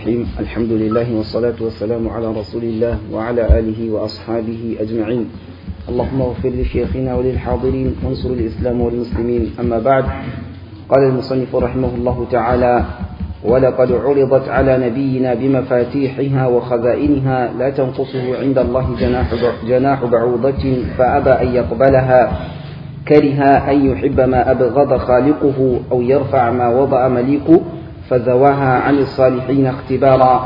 الرحيم الحمد لله والصلاة والسلام على رسول الله وعلى آله وأصحابه أجمعين اللهم اغفر لشيخنا وللحاضرين وانصر الإسلام والمسلمين أما بعد قال المصنف رحمه الله تعالى ولقد عرضت على نبينا بمفاتيحها وخزائنها لا تنقصه عند الله جناح جناح بعوضة فأبى أن يقبلها كره أن يحب ما أبغض خالقه أو يرفع ما وضع مليكه فزواها عن الصالحين اختبارا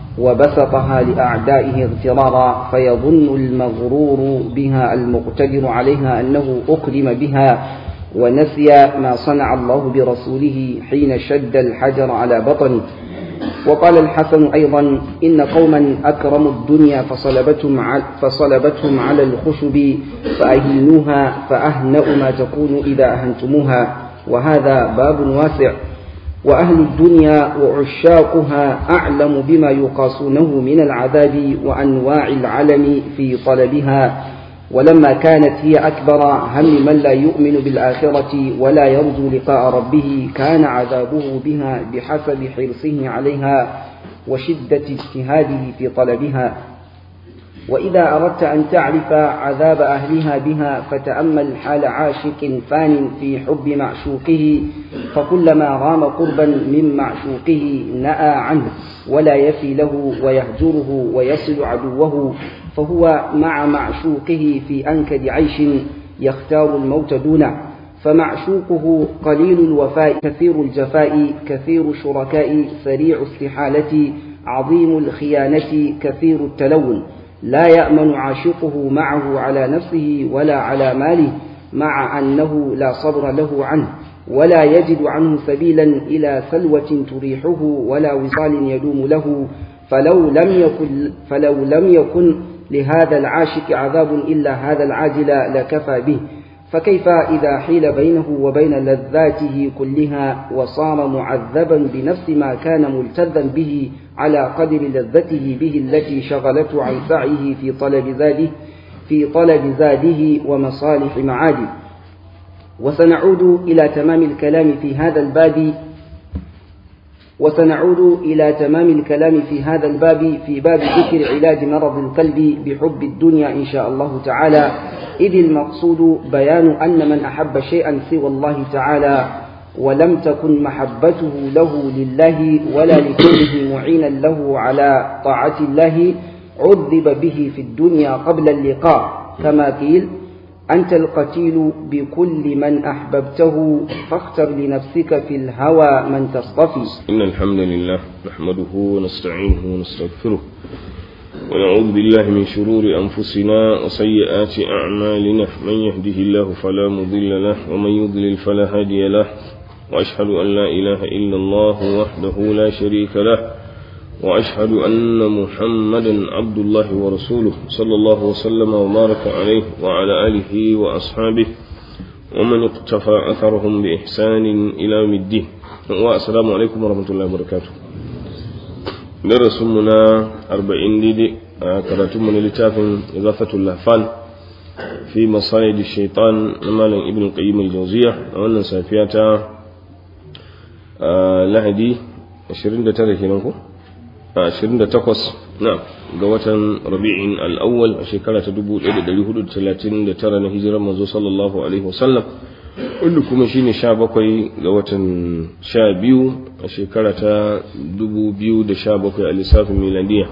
وبسطها لأعدائه اغترارا فيظن المغرور بها المقتدر عليها أنه أكرم بها ونسي ما صنع الله برسوله حين شد الحجر على بطنه وقال الحسن أيضا إن قوما أكرموا الدنيا فصلبتهم, فصلبتهم على الخشب فأهنوها فأهنأ ما تكون إذا أهنتموها وهذا باب واسع وأهل الدنيا وعشاقها أعلم بما يقاسونه من العذاب وأنواع العلم في طلبها ولما كانت هي أكبر هم من لا يؤمن بالآخرة ولا يرجو لقاء ربه كان عذابه بها بحسب حرصه عليها وشدة اجتهاده في طلبها وإذا أردت أن تعرف عذاب أهلها بها فتأمل حال عاشق فان في حب معشوقه فكلما رام قربا من معشوقه نأى عنه ولا يفي له ويهجره ويصل عدوه فهو مع معشوقه في أنكد عيش يختار الموت دونه فمعشوقه قليل الوفاء كثير الجفاء كثير الشركاء سريع استحالة عظيم الخيانة كثير التلون لا يأمن عاشقه معه على نفسه ولا على ماله مع أنه لا صبر له عنه ولا يجد عنه سبيلا إلى سلوة تريحه ولا وصال يدوم له فلو لم يكن فلو لم يكن لهذا العاشق عذاب إلا هذا العاجل لكفى به فكيف إذا حيل بينه وبين لذاته كلها وصار معذبا بنفس ما كان ملتذا به على قدر لذته به التي شغلته عن سعيه في طلب زاده في طلب زاده ومصالح معاده وسنعود إلى تمام الكلام في هذا الباب وسنعود إلى تمام الكلام في هذا الباب في باب ذكر علاج مرض القلب بحب الدنيا إن شاء الله تعالى إذ المقصود بيان أن من أحب شيئا سوى الله تعالى ولم تكن محبته له لله ولا لكونه معينا له على طاعة الله عذب به في الدنيا قبل اللقاء كما قيل أنت القتيل بكل من أحببته فاختر لنفسك في الهوى من تصطفي إن الحمد لله نحمده ونستعينه ونستغفره ونعوذ بالله من شرور أنفسنا وسيئات أعمالنا من يهده الله فلا مضل له ومن يضلل فلا هادي له وأشهد أن لا إله إلا الله وحده لا شريك له وأشهد أن محمدا عبد الله ورسوله صلى الله وسلم وبارك عليه وعلى آله وأصحابه ومن اقتفى أثرهم بإحسان إلى يوم الدين والسلام عليكم ورحمة الله وبركاته درسنا أربعين ديدي كراتم من لتاف إضافة اللهفان في مصايد الشيطان مالا ابن القيم الجوزية وأن سافياتا lahadi 29 kenan ko a 28 na ga watan rabi'in al'awwal a shekara ta 1439 na hijirar manzo sallallahu alaihi wasallam wanda kuma shine 17 ga watan 12 a shekara ta 2017 a lissafin miladiya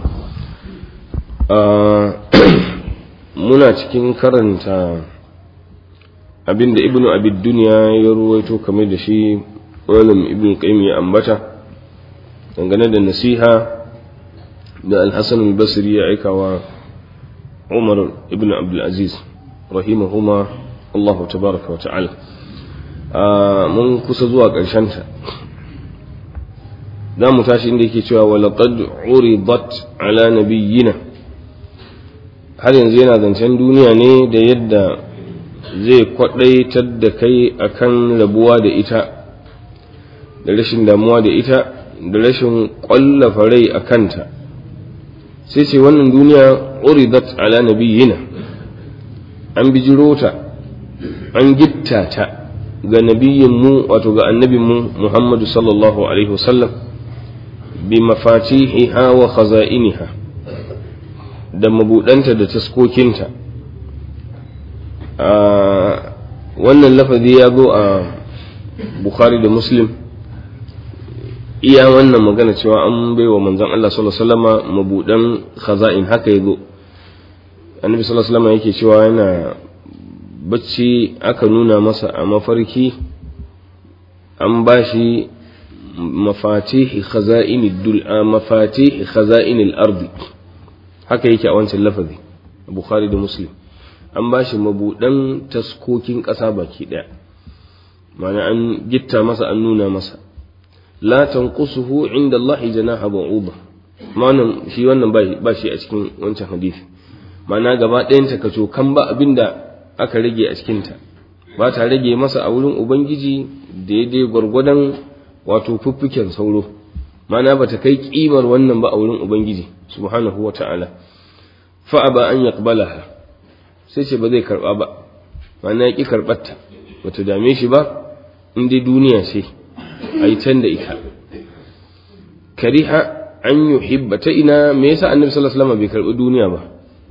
muna cikin karanta abinda ibnu abid duniya ya ruwaito kamar da shi malam ibn qayyim ya ambata dangane da nasiha da al-hasan al-basri ya aika wa umar ibn abdul aziz rahimahuma Allah tabaraka wa ta'ala mun kusa zuwa ƙarshen ta za mu tashi inda yake cewa wa laqad uridat ala nabiyyina har yanzu yana zancen duniya ne da yadda zai kwadaitar da kai akan rabuwa da ita da rashin damuwa da ita da rashin ƙwallafa rai a kanta sai ce wannan duniya uridat ala nabiyyina an bijiro ta an gitta ta ga nabiyin mu wato ga annabin mu Muhammadu sallallahu alaihi wasallam bi mafatihiha wa khaza'iniha da mabudanta da taskokinta wannan lafazi ya zo a bukhari da muslim iya wannan magana cewa an bai wa manzon Allah sallallahu alaihi wasallama mabudan khaza'in haka yazo annabi sallallahu alaihi wasallama yake cewa yana bacci aka nuna masa a mafarki an bashi mafatihi khaza'in dul mafatihi khaza'in al-ardi haka yake a wancan lafazi bukhari da muslim an bashi mabudan taskokin ƙasa baki ɗaya ma'ana an gitta masa an nuna masa la tanqusuhu inda Allah janaha ba'uba ma'anan shi wannan ba shi a cikin wancan hadisi ma'ana gaba ɗayan ta kaco kan ba abinda aka rage a cikin ta ba ta rage masa a wurin ubangiji daidai gwargwadon wato fuffuken sauro ma'ana ba ta kai kimar wannan ba a wurin ubangiji subhanahu wa ta'ala fa ba an yaqbalaha sai ce ba zai karba ba ma'ana ya ki karɓarta ba ta dame shi ba in dai duniya ce a yi can da ita kariha an yuhibba ta ina me yasa annabi sallallahu alaihi wasallam bai karbi duniya ba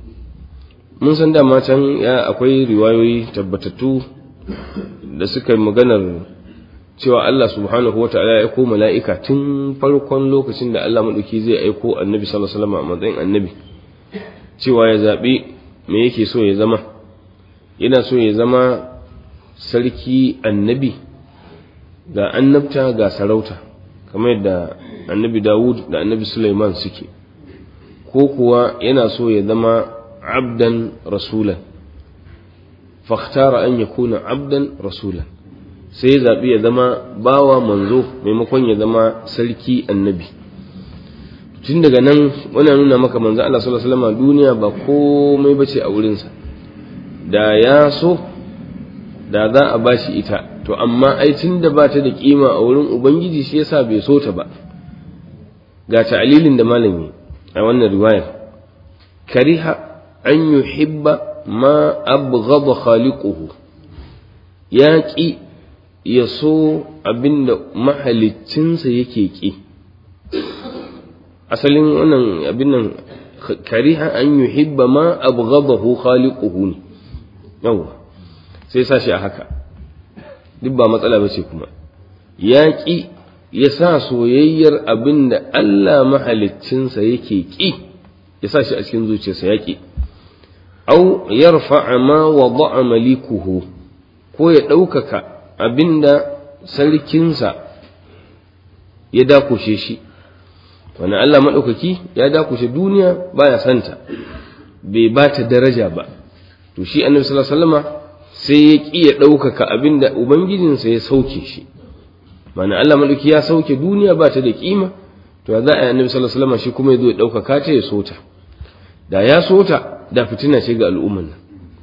mun san dama can ya akwai riwayoyi tabbatattu da suka yi maganar cewa Allah subhanahu wata'ala ya aiko mala'ika tun farkon lokacin da Allah maɗauki zai aiko annabi sallallahu alaihi wasallam a matsayin annabi cewa ya zaɓi me yake so ya zama yana so ya zama sarki annabi ga annabta ga sarauta kamar yadda annabi Dawud da annabi Sulaiman suke ko kuwa yana so ya zama abdan rasulan fakhtara an yakuna abdan rasulan sai ya zaɓi ya zama bawa manzo maimakon ya zama sarki annabi tun daga nan wannan nuna maka manzo Allah sallallahu alaihi wasallam duniya ba komai bace a wurinsa da ya so da za a bashi ita to amma ai tun da ba ta da kima a wurin ubangiji shi yasa bai so ta ba ga ta'lilin da malami a wannan riwayar kariha an yuhibba ma abghadha khaliquhu ya ƙi ya so abinda mahaliccinsa yake ƙi asalin wannan abin nan kariha an yuhibba ma abghadahu khaliquhu ne yawa sai sa shi a haka duk ba matsala ba ce kuma ya ƙi ya sa soyayyar abinda Allah mahaliccinsa yake ƙi ya sa shi a cikin zuciyarsa ya ƙi au yarfa'a ma wada'a malikuhu ko ya ɗaukaka abinda sarkinsa ya dakushe shi wani Allah maɗaukaki ya dakushe duniya baya santa bai ba ta daraja ba to shi annabi sallallahu alaihi wasallama sai ya ƙi ya ɗaukaka abinda ubangijinsa ya sauke shi mana Allah maɗauki ya sauke duniya ba ta da ƙima to za a yi annabi sallallahu alaihi wasallama shi kuma ya zo ya ɗaukaka ta ya sota da ya sota da fitina ce ga al'umman nan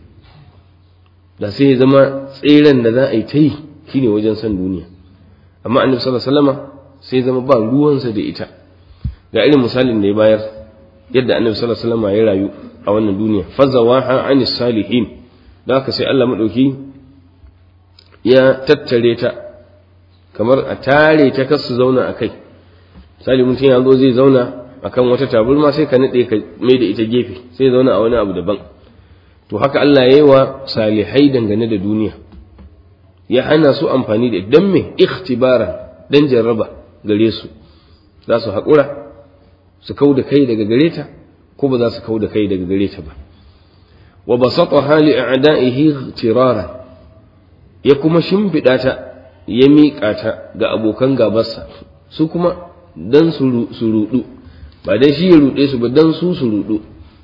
da sai ya zama tseren da za a yi ta yi shine wajen san duniya amma annabi sallallahu alaihi wasallama sai zama ba ruwansa da ita ga irin misalin da ya bayar yadda annabi sallallahu alaihi wasallama ya rayu a wannan duniya fazawaha anis salihin da haka sai Allah madauki ya tattare ta kamar a tare ta kasu zauna a kai misali mutum ya zo zai zauna akan wata taburma sai ka nade ka mai da ita gefe sai zauna a wani abu daban to haka Allah ya yi wa salihai dangane da duniya ya hana su amfani da dan me ikhtibara dan jarraba gare su za su haƙura su kau da kai daga gare ta ko ba za su kau da kai daga gare ta ba wa basataha li a'da'ihi tirara ya kuma shimfiɗa ta ya miƙa ta ga abokan gabarsa su kuma dan su ruɗu ba dan shi ya ruɗe su ba dan su su ruɗu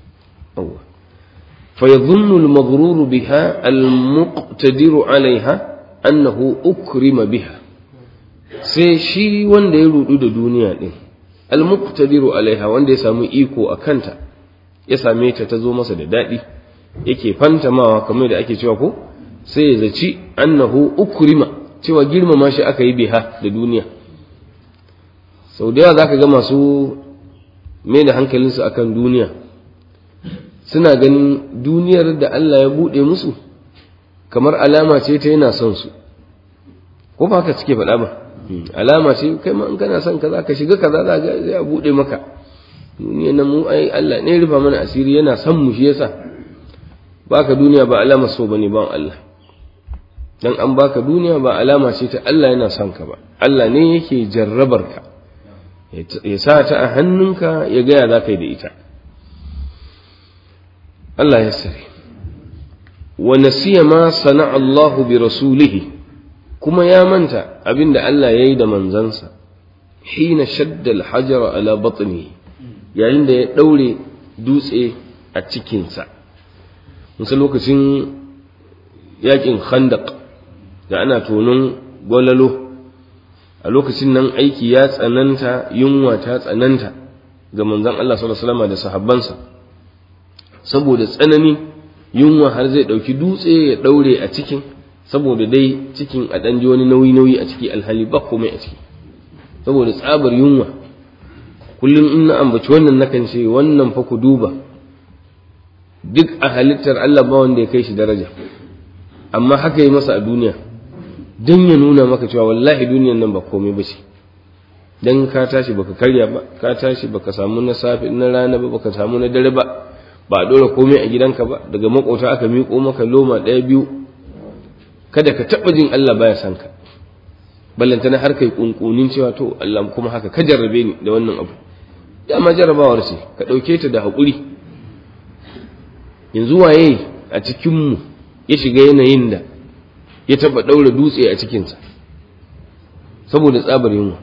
فيظن المغرور بها المقتدر عليها أنه أكرم بها sai shi wanda ya rudu da duniya din almuqtadiru alaiha wanda ya samu iko a kanta ya same ta ta zo masa da daɗi yake fantamawa kamar da ake cewa ko sai ya zaci annahu ukrima cewa girmama shi aka yi biha da duniya sau da yawa zaka ga masu mai da hankalinsu akan duniya suna ganin duniyar da Allah ya buɗe musu kamar alama ce ta yana son su ko ba haka suke faɗa ba alama ce kai ma in kana son kaza ka shiga kaza za ga zai bude maka duniya nan mu ai Allah ne rufa mana asiri yana son mu shi yasa baka duniya ba alama so bane ba Allah dan an baka duniya ba alama ce ta Allah yana son ka ba Allah ne yake jarrabar ka ya sa ta a hannunka ya gaya za ka yi da ita Allah ya sare wa nasiya ma sana Allahu bi rasulihi kuma ya manta abinda Allah ya yi da manzansa hina shadda al-hajara ala batni yayin da ya daure dutse a cikinsa musa lokacin yakin khandaq da ana tonon gwalalo a lokacin nan aiki ya tsananta yunwa ta tsananta ga manzon Allah sallallahu alaihi wasallam da sahabbansa saboda tsanani yunwa har zai ɗauki dutse ya ɗaure a cikin saboda dai cikin a ɗan ji wani nauyi-nauyi a ciki alhali ba komai a ciki saboda tsabar yunwa kullum in na ambaci wannan nakan ce wannan fa ku duba duk a halittar Allah ba wanda ya kai shi daraja amma haka yi masa a duniya don ya nuna maka cewa wallahi duniyan nan ba komai ba ce dan ka tashi baka karya ba ka tashi baka samu na safe na rana ba baka samu na dare ba ba a ɗora komai a gidanka ba daga makota aka miƙo maka loma ɗaya biyu kada ka taɓa jin Allah baya san ka ballantana har kai kunkunin cewa to Allah kuma haka ka jarrabe ni da wannan abu dama jarrabawar ce ka ɗauke ta da haƙuri yanzu waye a cikinmu ya shiga yanayin da ya taɓa ɗaura dutse a cikinsa saboda tsabar yunwa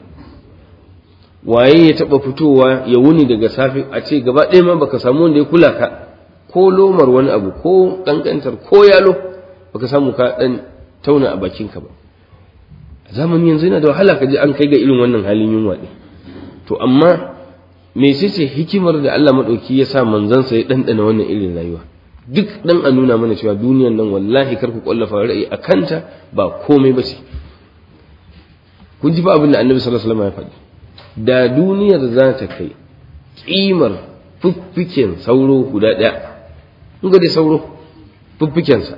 waye ya taba fitowa ya wuni daga safe a ce gaba ɗaya ma baka samu wanda ya kula ka ko lomar wani abu ko kankantar ko yalo baka samu ka dan tauna a bakinka ba a zamanin yanzu yana da wahala ka ji an kai ga irin wannan halin yunwa ɗin to amma me ce hikimar da Allah maɗauki ya sa manzansa ya ɗanɗana wannan irin rayuwa duk dan a nuna mana cewa duniyan nan wallahi kar ku kwallafa ra'ayi a kanta ba komai ba ce kun ji ba abin da annabi sallallahu alaihi wasallam ya faɗi da duniyar za ta kai ƙimar fuffiken sauro guda ɗaya in ga dai sauro fuffikensa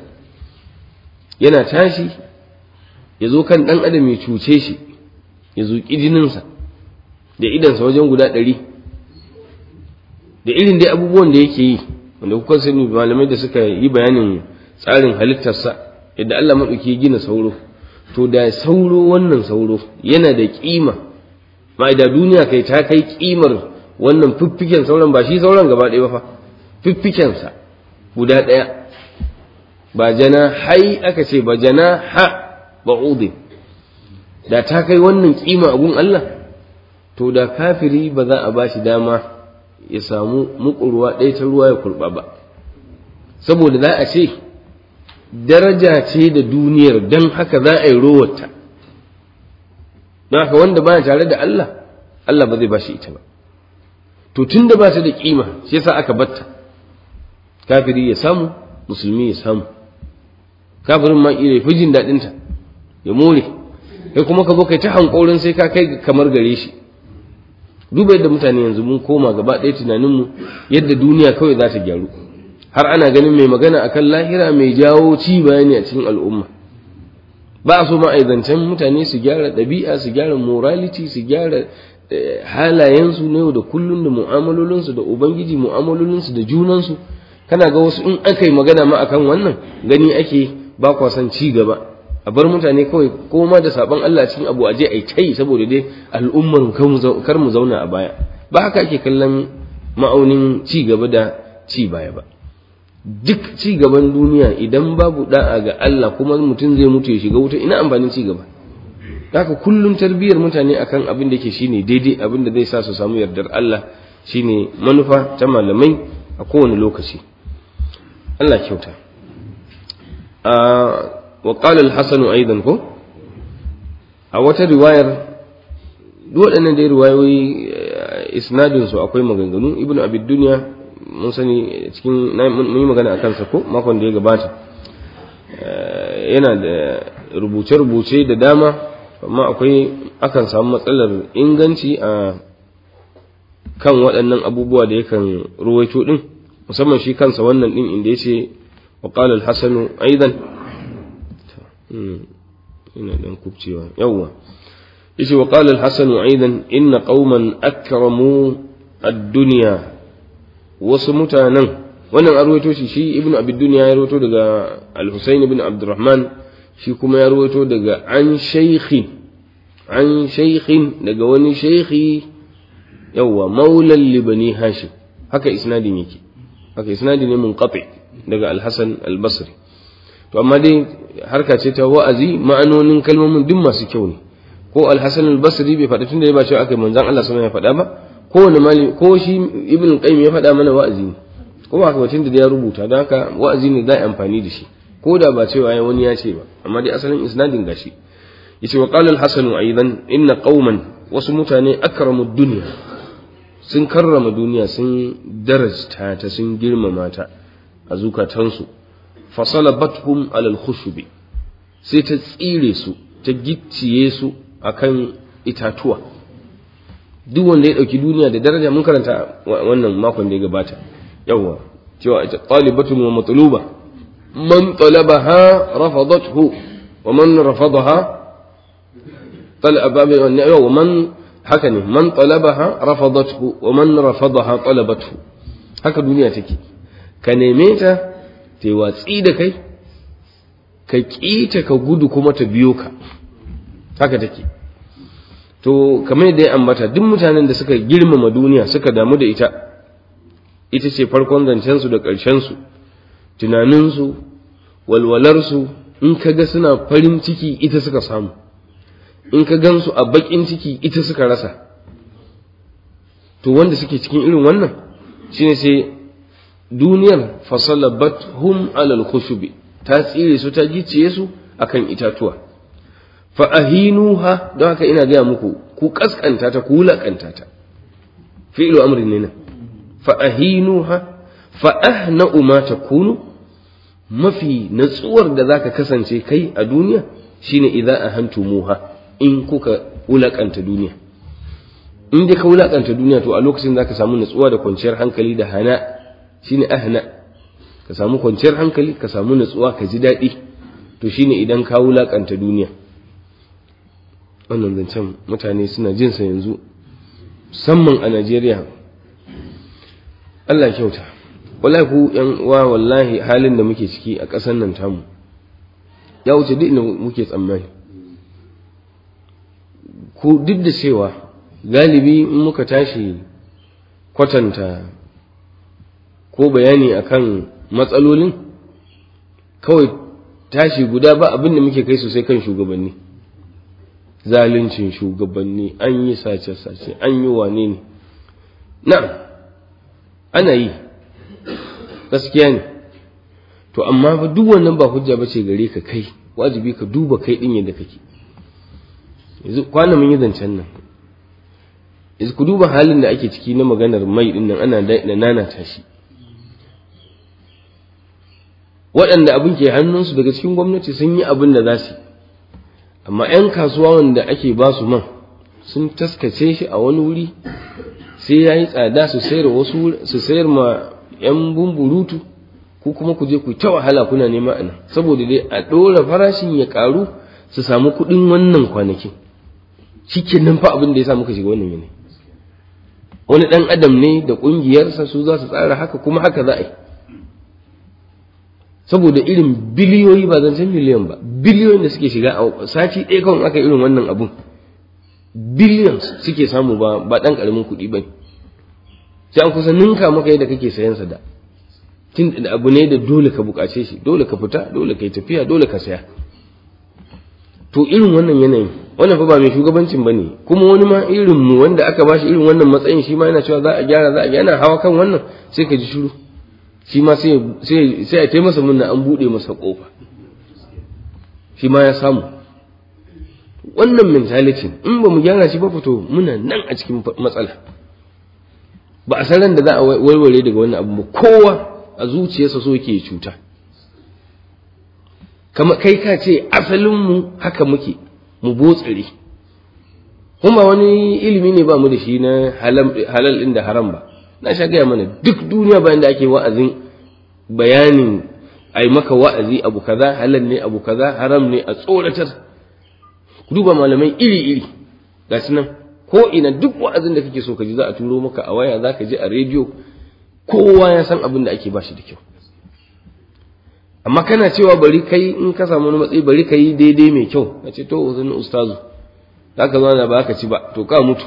yana tashi ya zo kan ɗan adam ya cuce shi ya zuƙi jininsa da idansa wajen guda ɗari da irin dai abubuwan da yake yi wanda kuka sani malamai da suka yi bayanin tsarin halittarsa yadda Allah maɗauki ya gina sauro to da sauro wannan sauro yana da ƙima ma da duniya kai ta kai kimar wannan fiffiken sauran ba shi sauran gaba ɗaya ba fa fiffikensa guda ɗaya ba jana hai aka ce ba jana ha ba da ta kai wannan kima a gun Allah to da kafiri ba za a ba shi dama ya samu mukurwa ɗaya ta ruwa ya kurɓa ba saboda za a ce daraja ce da duniyar don haka za a yi rowarta don haka wanda baya tare da Allah Allah ba zai ba shi ita ba to tun da ba ta da kima shi yasa aka batta kafiri ya samu musulmi ya samu kafirin ma ire fi jin daɗin ta ya more kai kuma ka zo kai ta hankorin sai ka kai kamar gare shi duba yadda mutane yanzu mun koma gaba ɗaya tunaninmu yadda duniya kawai za ta gyaru har ana ganin mai magana akan lahira mai jawo ci bayani a cikin al'umma ba a so ma zancen mutane su gyara ɗabi'a su gyara morality su gyara halayensu na yau da kullum da mu'amalolinsu da ubangiji mu'amalolinsu da junansu kana ga wasu in aka yi magana ma akan wannan gani ake ba kwa son ci gaba a bar mutane kawai koma da sabon Allah cikin abu aje ai tai saboda dai al'ummar kar mu zauna a baya ba haka ake kallon ma'aunin ci gaba da ci baya ba duk ci gaban duniya idan babu da'a ga Allah kuma mutum zai mutu ya shiga wuta ina amfanin ci gaba haka kullum tarbiyyar mutane akan abin da ke shine daidai abin da zai sa su samu yardar Allah shine manufa ta malamai a kowane lokaci Allah kyauta wa qala al-hasan aidan ko a wata riwayar duk waɗannan dai riwayoyi isnadin su akwai maganganu ibnu abid dunya mun sani cikin mun yi magana a kansa ko makon da ya gabata yana da rubuce-rubuce da dama amma akwai akan samu matsalar inganci a kan waɗannan abubuwa da yakan ruwaito ɗin musamman shi kansa wannan ɗin inda ya ce wa ƙalar hasanu aidan ina ɗan kubcewa yawwa yace wa qala al-hasan aidan inna qauman akramu ad-dunya wasu mutanen wannan an rawaito shi shi ibnu abi dunya ya rawaito daga al-husayn ibn abdurrahman shi kuma ya rawaito daga an shaykhi an shaykhin daga wani shaykhi yawa maulan libani hashim haka isnadin yake haka isnadin ne munqati daga al-hasan al-basri to amma dai harka ce ta wa'azi ma'anonin kalmomin duk masu kyau ne ko al-hasan al-basri bai faɗa tunda ya ba cewa aka manzon Allah sama ya faɗa ba ko wani malami ko shi ibn qayyim ya faɗa mana wa'azi ne ko ba haka tunda da ya rubuta don haka wa'azi ne za a amfani da shi ko da ba cewa wani ya ce ba amma dai asalin isnadin gashi yace wa qala al-hasan aidan inna qauman wasu mutane akramu dunya sun karrama duniya sun darajta ta sun girmama ta a zukatansu fasalabathum alal khushubi sai ta tsire su ta gicciye su akan itatuwa duk wanda ya dauki duniya da daraja mun karanta wannan makon da ya gabata yawa cewa ita talibatun wa matluba man talabaha rafadathu wa man rafadaha talaba wa man haka ne man talabaha rafadathu wa man rafadaha talabathu haka duniya take ka neme ta ta yi watsi da kai ka ƙita ka gudu kuma ta biyo ka haka take to kamar yadda ya ambata duk mutanen da suka girmama duniya suka damu da ita ita ce farkon zancensu da ƙarshensu tunaninsu walwalarsu in ka ga suna farin ciki ita suka samu in ka gansu a baƙin ciki ita suka rasa to wanda suke cikin irin wannan shine sai duniyar fasalabat hum alal khushubi ta tsire su ta gicciye su akan itatuwa fa ahinuha don haka ina gaya muku ku kaskanta ta ku wulakanta ta fi'lu amrin ne nan fa ahinuha fa ahna'u ma takunu mafi natsuwar da zaka kasance kai a duniya shine idza ahantumuha in kuka wulakanta duniya in dai ka wulakanta duniya to a lokacin zaka samu natsuwa da kwanciyar hankali da hana shine ahna ka samu kwanciyar hankali ka samu natsuwa ka ji daɗi to shine idan ka wulakanta duniya wannan zancen mutane suna jin sa yanzu musamman a Najeriya Allah kyauta wallahi ku yan uwa wallahi halin da muke ciki a ƙasar nan tamu ya wuce duk inda muke tsammani ku duk da cewa galibi in muka tashi kwatanta ko bayani akan matsalolin kawai tashi guda ba abin da muke kai sosai kan shugabanni zaluncin shugabanni an yi sace-sace an yi wane ne na'am ana yi gaskiya ne to amma fa duk wannan ba hujja bace gare ka kai wajibi ka duba kai din yadda kake yanzu kwana mun yi zancen nan yanzu ku duba halin da ake ciki na maganar mai din nan ana da nana tashi waɗanda abin ke hannunsu daga cikin gwamnati sun yi abin da za su amma 'yan kasuwa wanda ake ba su man sun taskace shi a wani wuri sai ya yi tsada su sayar wasu su sayar ma 'yan bumburutu ko kuma ku je ku ta wahala kuna nema a nan saboda dai a ɗora farashin ya ƙaru su samu kuɗin wannan kwanakin shi nan fa abin da ya sa muka shiga wannan yanayi wani ɗan adam ne da ƙungiyarsa su za su tsara haka kuma haka za a yi saboda irin biliyoyi ba zancen miliyan ba biliyoyin da suke shiga a sati ɗaya kawai aka irin wannan abun billions suke samu ba ba ɗan ƙaramin kuɗi ba sai an kusa ninka maka yadda kake sayan sa da tun da abu ne da dole ka buƙace shi dole ka fita dole ka yi tafiya dole ka saya to irin wannan yanayin wannan fa ba mai shugabancin ba ne kuma wani ma irin mu wanda aka bashi irin wannan matsayin shi ma yana cewa za a gyara za a gyara hawa kan wannan sai ka ji shiru shi ma sai a taimasa munna an buɗe masa ƙofa shi ma ya samu wannan mentality in ba mu gyara shi ba fito muna nan a cikin matsala ba a san da za a warware daga wannan abu ba kowa a zuciyarsa so yake cuta kama kai ka ce asalinmu haka muke mu botsire kuma wani ilimi ne ba mu da shi na halal ɗin da haram ba na sha gaya mana duk duniya bayan da ake wa'azin bayanin ai maka wa'azi abu kaza halal ne abu kaza haram ne a tsoratar ku duba malamai iri iri ga nan ko ina duk wa'azin da kake so ka ji za a turo maka a waya za ka ji a rediyo kowa ya san abin da ake ba shi da kyau amma kana cewa bari kai in ka samu wani matsayi bari ka yi daidai mai kyau ka ce to uzun ustazu za ka zauna ba ka ci ba to ka mutu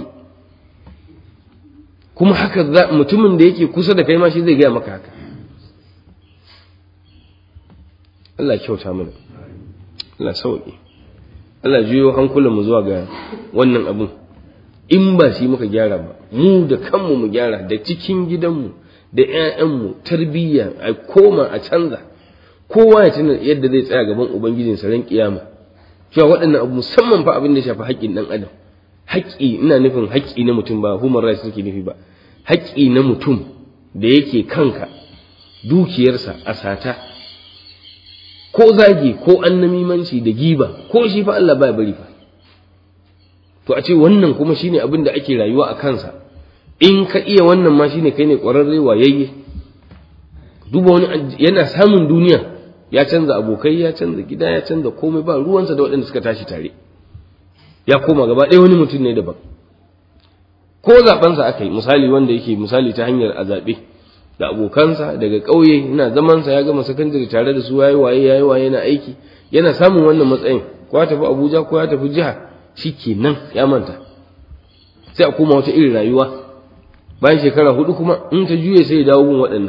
kuma haka mutumin da yake kusa da kai ma shi zai gaya maka haka Allah kyauta mana Allah sauƙi Allah juyo hankulan mu zuwa ga wannan abin in ba shi muka gyara ba mu da kanmu mu gyara da cikin gidanmu da ƴaƴanmu tarbiyya a koma a canza kowa ya tuna yadda zai tsaya gaban ubangijinsa ran kiyama cewa waɗannan abu musamman fa abin da shafi haƙƙin ɗan adam haƙƙi ina nufin haƙƙi na mutum ba human rights suke nufi ba haƙƙi na mutum da yake kanka dukiyarsa a sata ko zagi ko annamimanci da giba ko shi fa Allah ba bari fa to a ce wannan kuma shine abin da ake rayuwa a kansa in ka iya wannan ma shine kai ne ƙwararre wayayye duba wani yana samun duniya ya canza abokai ya canza gida ya canza komai ba ruwansa da waɗanda suka tashi tare ya koma gaba ɗaya wani mutum ne daban ko zaɓensa aka yi misali wanda yake misali ta hanyar a zaɓe da abokansa daga ƙauye yana zamansa ya gama sakandare tare da su yayi waye yayi waye yana aiki yana samun wannan matsayin ko ya tafi Abuja ko ya tafi jiha shikenan ya manta sai a koma wata irin rayuwa bayan shekara hudu kuma in ta juye sai ya dawo gun waɗannan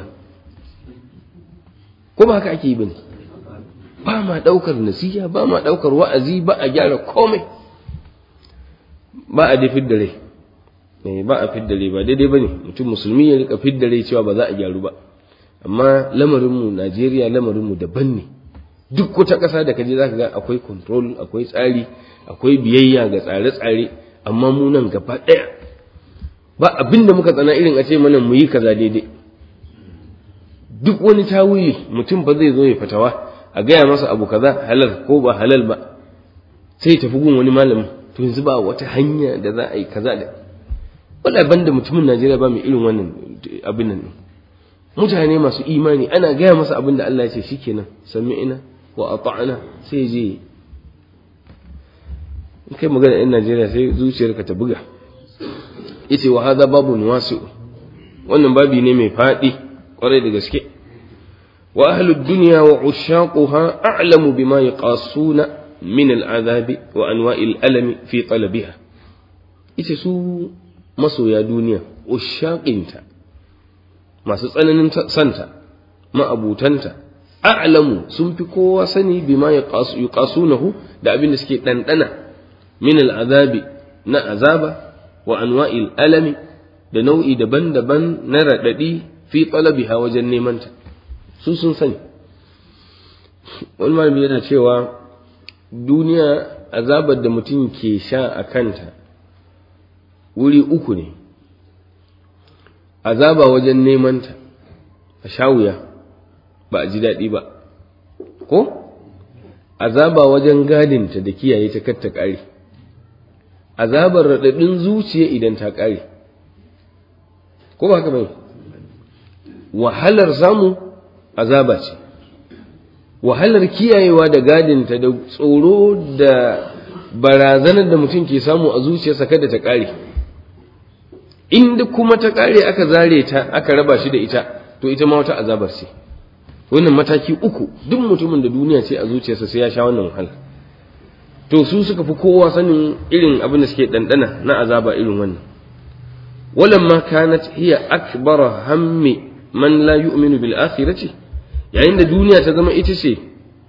ko ba haka ake yi bane ba ma ɗaukar nasiha ba ma ɗaukar wa'azi ba a gyara komai ba a da fidda rai ba a fidda rai ba daidai bane mutum musulmi ya rika fidda rai cewa ba za a gyaru ba amma lamarinmu Najeriya lamarinmu daban ne duk wata ƙasa da kaje zaka ga akwai control akwai tsari akwai biyayya ga tsare-tsare amma mu nan gaba ɗaya ba abin da muka tsana irin a ce mana mu yi kaza daidai duk wani tawili mutum ba zai zo ya fatawa a gaya masa abu kaza halal ko ba halal ba sai ya tafi gun wani malamin to yanzu ba wata hanya da za a yi kaza da wala banda mutumin Najeriya ba mai irin wannan abin nan mutane masu imani ana gaya masa abin da Allah ya ce shikenan sami'ina wa ata'na sai je in kai magana ɗan Najeriya sai zuciyarka ta buga yace wa hadha babun wasi'u wannan babi ne mai faɗi kwarai da gaske wa ahlud dunya wa ushaquha a'lamu bima yaqasuna min al'azabi wa anwa'il alami fi talabiha ita su masoya duniya ushaqinta masu tsananin santa ma'abutanta a'lamu sun fi kowa sani bima yuqasunahu da abin da suke ɗanɗana min al'azabi na azaba wa anwa'il alami da nau'i daban-daban na raɗaɗi fi talabiha wajen nemanta su sun sani wani malami yana cewa duniya azabar da mutum ke sha a kanta wuri uku ne azaba wajen nemanta a sha wuya ba a ji daɗi ba ko azaba wajen gadinta da kiyaye ta kar ta ƙare azabar raɗaɗin zuciya idan ta ƙare ko ba haka bai wahalar samu azaba ce wahalar kiyayewa da gadinta da tsoro da barazanar da mutum ke samu a zuciyarsa kada ta ƙare inda kuma ta ƙare aka zare ta aka raba shi da ita to ita ma wata azabar ce wannan mataki uku duk mutumin da duniya ce a zuciyarsa sai ya sha wannan wahala to su suka fi kowa sanin irin abin da suke ɗanɗana na azaba irin wannan walamma kanat hiya akbara hammi man la yu'minu bil akhirati yayin da duniya ta zama ita ce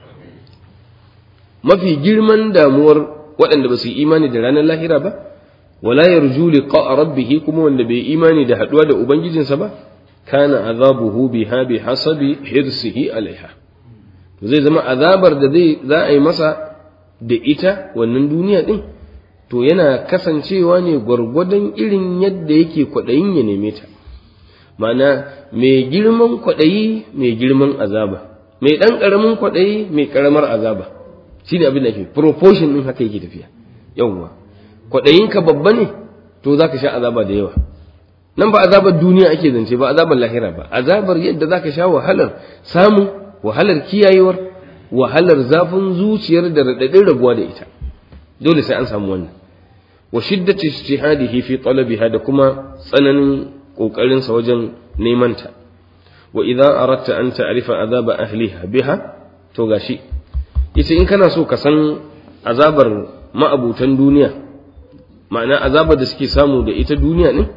mafi girman damuwar waɗanda ba su yi imani da ranar lahira ba wala yarju liqa rabbih kuma wanda bai imani da haduwa da ubangijinsa ba kana azabuhu biha bi hasabi hirsihi alaiha to zai zama azabar da zai za a yi masa da ita wannan duniya din to yana kasancewa ne gwargwadon irin yadda yake kwaɗayin ya neme ta mana mai girman kwaɗayi mai girman azaba mai ɗan ƙaramin kwaɗayi mai ƙaramar azaba shi ne abin da ke proportion ɗin haka yake tafiya yawwa kwaɗayinka babba ne to za ka sha azaba da yawa nan ba azabar duniya ake zance ba azabar lahira ba azabar yadda za ka sha wahalar samun wahalar kiyayewar wahalar zafin zuciyar da raɗaɗin rabuwa da ita dole sai an samu wannan wa shiddati ijtihadihi fi talabiha da kuma tsananin kokarin sa wajen neman ta wa idza aradta an ta'rifa azaba ahliha biha to gashi yace in kana so ka san azabar ma'abutan duniya ma'ana azabar da suke samu da ita duniya ne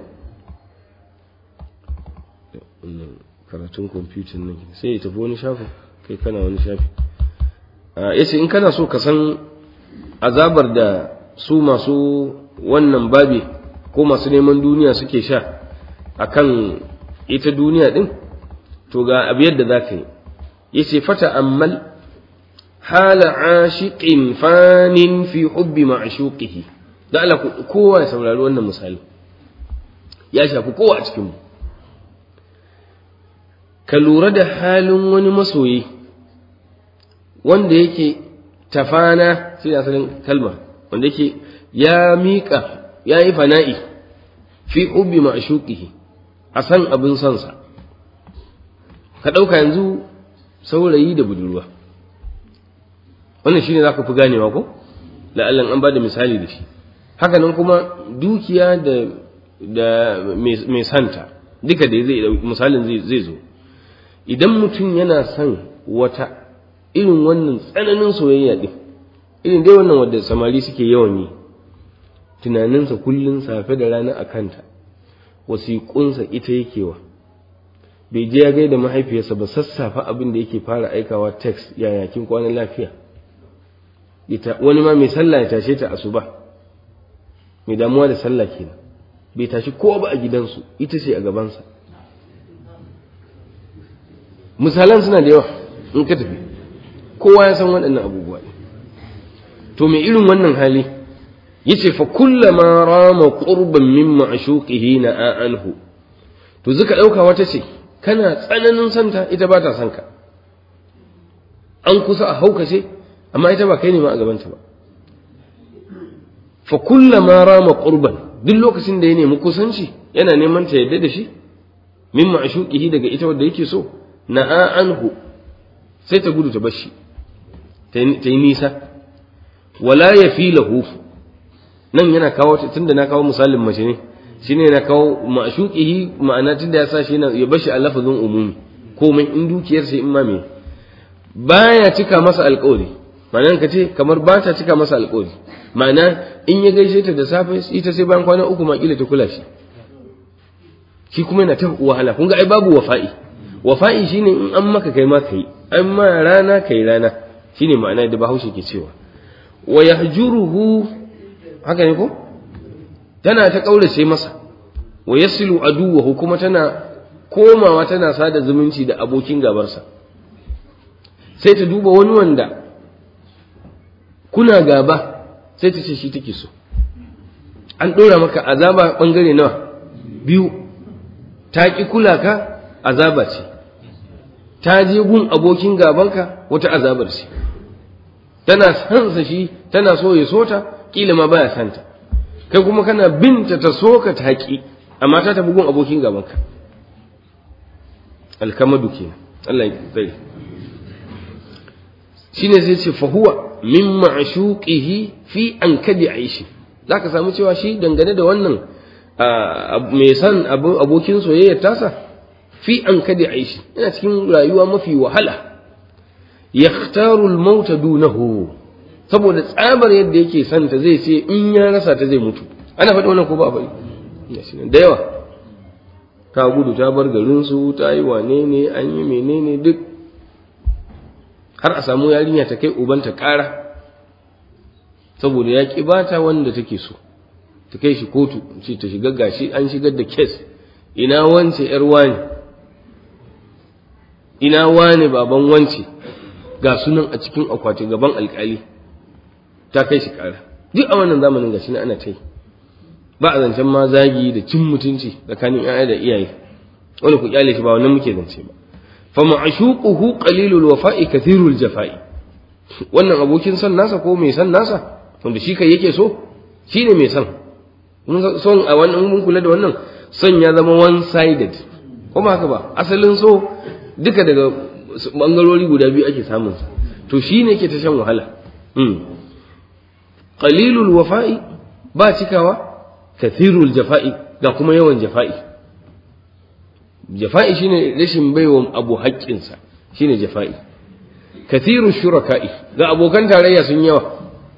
karatun kwamfutan nan sai ya tafi wani shafin kai kana wani shafi yace in kana so ka san azabar da su masu wannan babi ko masu neman duniya suke sha akan ita duniya din to ga abu yadda za ka yi yace fata ammal hala ashiqin fanin fi hubbi ma'shuqihi da Allah kowa ya saurari wannan misali ya shafi kowa a cikin mu ka lura da halin wani masoyi wanda yake tafana shi asalin kalma wanda yake ya miƙa ya yi fana'i fi hubbi ma'shuqihi a san abin sansa ka ɗauka yanzu saurayi da budurwa wannan shine zaka fi ganewa ko la'allan an bada misali da shi haka nan kuma dukiya da da mai santa duka da zai misalin zai zo idan mutum yana son wata irin wannan tsananin soyayya din irin dai wannan wadda samari suke yawan yi tunaninsa kullum safe da rana a kanta wasiƙunsa ita yake wa bai je ya gaida mahaifiyarsa ba sassafa abin da yake fara aikawa text yaya kin kwanan lafiya ita wani ma mai sallah ya tashe ta asuba mai damuwa da sallah kenan bai tashi kowa ba a gidansu ita ce a gabansa misalan suna da yawa in ka tafi kowa ya san waɗannan abubuwa ne to mai irin wannan hali yace fa kullama rama qurban min ma'shuqihi na anhu to zuka dauka wata ce kana tsananin santa ita ba ta son ka an kusa a haukace amma ita ba kai ne ma a gabanta ba fa kullama rama qurban duk lokacin da ya nemi kusanci yana neman ta yadda da shi min ma'shuqihi daga ita wanda yake so na'a anhu sai ta gudu ta bar shi ta yi nisa wala yafilahu nan yana kawo tunda na kawo misalin mace ne shine yana kawo ma'shuqihi ma'ana tunda ya sa shi ya bashi a lafazin umumi komai in dukiyar sai in ma me baya cika masa alƙawari ma'ana ka ce kamar ba ta cika masa alƙawari ma'ana in ya gaishe ta da safe ita sai bayan kwana uku ma kila ta kula shi shi kuma yana ta wahala kun ga ai babu wafa'i wafa'i shine in an maka kai ma kai an ma rana kai rana shine ma'ana da bahaushe ke cewa wa yahjuruhu haka ne ko tana ta kaurace masa wa yasilu aduwahu kuma tana komawa tana sada zumunci da abokin gabarsa sai ta duba wani wanda kuna gaba sai ta ce shi take so an ɗora maka azaba ɓangare nawa biyu ta ƙi kula ka azaba ce ta je gun abokin gabanka wata azabar ce tana sansa shi tana so ya so ta kila ma baya santa kai kuma kana binta ta so ka ta haƙi amma ta tafi gun abokin gabanka alkamadu kenan Allah ya tsare shine sai ce fa huwa min ma'shuqihi fi an kadi aishi zaka samu cewa shi dangane da wannan mai san abokin soyayyar tasa fi an kadi aishi yana cikin rayuwa mafi wahala yakhtaru al-maut dunahu saboda tsabar yadda yake santa zai ce in ya rasa ta zai mutu ana faɗi wannan ko ba faɗi da yawa ta gudu ta bar garin su ta yi wane ne an yi menene duk har a samu yarinya ta kai ubanta ƙara saboda ya ƙi bata wanda take so ta kai shi kotu ce ta shiga gashi an shigar da kes ina wance yar wani ina wane baban wance ga sunan a cikin akwati gaban alkali ta kai shi ƙara duk a wannan zamanin gashi na ana ta yi ba a zancen ma zagi da cin mutunci tsakanin 'ya'ya da iyaye wani ku kyale shi ba wannan muke zance ba fa ma'shuquhu qalilul wafa'i kathirul jafa'i wannan abokin son nasa ko mai son nasa wanda shi kai yake so shine mai son son a wannan mun kula da wannan son ya zama one sided ko ba haka ba asalin so duka daga bangarori guda biyu ake samun sa to shine yake ta shan wahala qalilul wafa'i ba cikawa kathirul jafa'i ga kuma yawan jafa'i jafa'i shine rashin baiwa abu haƙƙinsa shine jafa'i kathirul shuraka'i ga abokan tarayya sun yawa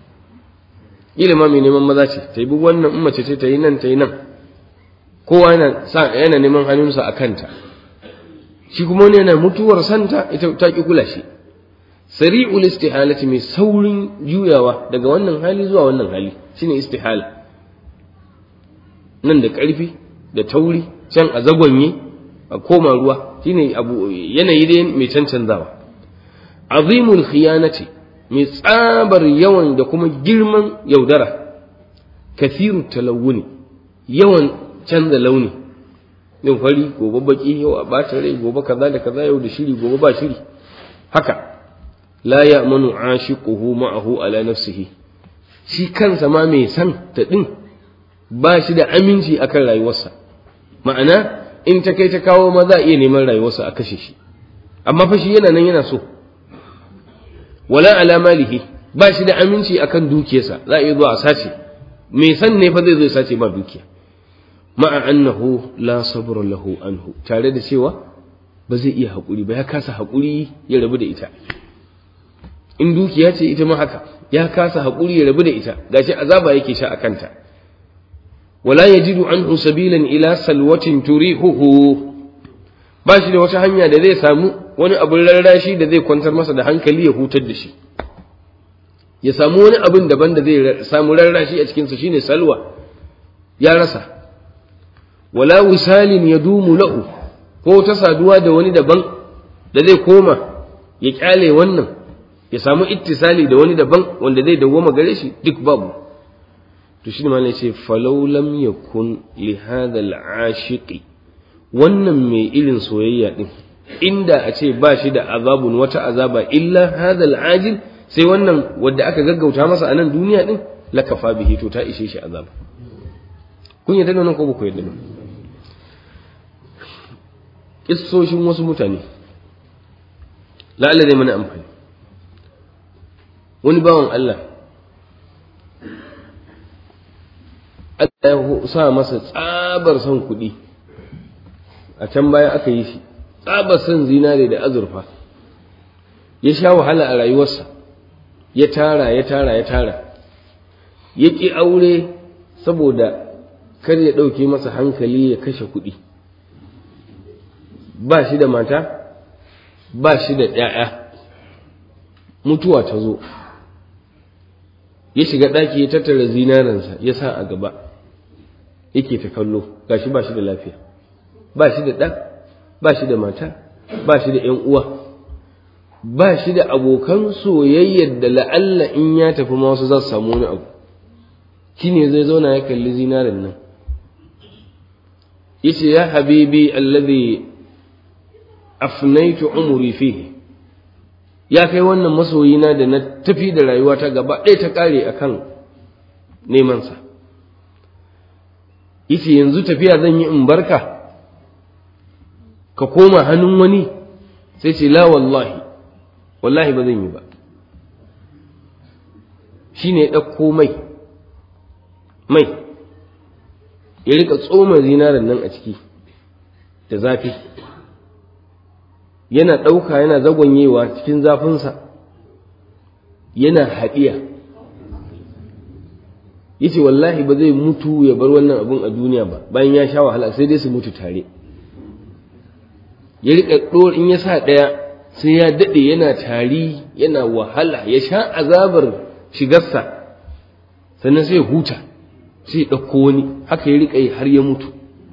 ilima mai neman maza ce ta yi wannan in mace ce ta yi nan ta yi nan kowa yana yana neman hannunsa a kanta shi kuma wani yana mutuwar santa ita ta ki kula shi sari'ul istihalati mai saurin juyawa daga wannan hali zuwa wannan hali shine istihala nan da ƙarfi da tauri can a zagonye a koma ruwa shine abu yanayi dai mai cancanzawa azimul khiyanati mai tsabar yawan da kuma girman yaudara kathiru talawuni yawan canza launi yin fari gobe baki yau a bata rai gobe kaza da kaza yau da shiri gobe ba shiri haka la ya'manu ashiquhu ma'ahu ala nafsihi shi kansa ma mai san ta din ba shi da aminci akan rayuwarsa ma'ana in ta kai ta kawo ma za a iya neman rayuwarsa a kashe shi amma fa shi yana nan yana so wala ala malihi ba shi da aminci akan dukiyarsa za a iya zuwa a sace mai san ne fa zai zo ya sace ma dukiya ma'a annahu la sabra lahu anhu tare da cewa ba zai iya haƙuri ba ya kasa haƙuri ya rabu da ita in dukiya ce ita ma haka ya kasa haƙuri ya rabu da ita gashi azaba yake sha a kanta wala yajidu anhu sabilan ila salwatin turihuhu ba shi da wata hanya da zai samu wani abin rarrashi da zai kwantar masa da hankali ya hutar da shi ya samu wani abin daban da zai samu rarrashi a cikinsa shine salwa ya rasa wala wisalin ya dumu lahu ko ta saduwa da wani daban da zai koma ya kyale wannan ya samu ittisali da wani daban wanda zai dawwama gare shi duk babu to shi ne ce falau lam yakun li hadha al-ashiqi wannan mai irin soyayya din inda a ce ba shi da azabun wata azaba illa hadha al-ajil sai wannan wanda aka gaggauta masa a nan duniya din lakafa bihi to ta ishe shi azaba kun yadda nan ko ba ku yadda nan kissoshin wasu mutane la'alla zai mana amfani wani bawan Allah Allah ya sa masa tsabar son kuɗi a can baya aka yi shi tsabar son zinare da azurfa ya sha wahala a rayuwarsa ya tara ya tara ya tara ya ƙi aure saboda kar ya ɗauke masa hankali ya kashe kuɗi ba shi da mata ba shi da ‘ya'ya mutuwa ta zo ya shiga ɗaki ya tattara zinaransa ya sa a gaba yake ta kallo gashi ba shi da lafiya ba shi da ɗa ba shi da mata ba shi da ‘yan uwa ba shi da abokan soyayyar da la'alla in ya tafi ma wasu za su samu wani abu shi ne zai zauna ya kalli zinarin nan yace ya habibi alladhi afnaitu umri fihi ya kai wannan masoyina da na tafi da rayuwata gaba ɗaya ta ƙare akan neman sa yace yanzu tafiya zan yi in barka ka koma hannun wani sai ce la wallahi wallahi ba zan yi ba shine ya ɗauko mai mai ya rika tsoma zinarin nan a ciki da zafi yana ɗauka yana zagonyewa cikin zafinsa yana haɗiya yace wallahi ba zai mutu ya bar wannan abun a duniya ba bayan ya sha wahala sai dai su mutu tare ya rika ɗor in ya sa ɗaya sai ya daɗe yana tari yana wahala ya sha azabar shigarsa sannan sai ya huta sai ya ɗauko wani haka ya riƙa yi har ya mutu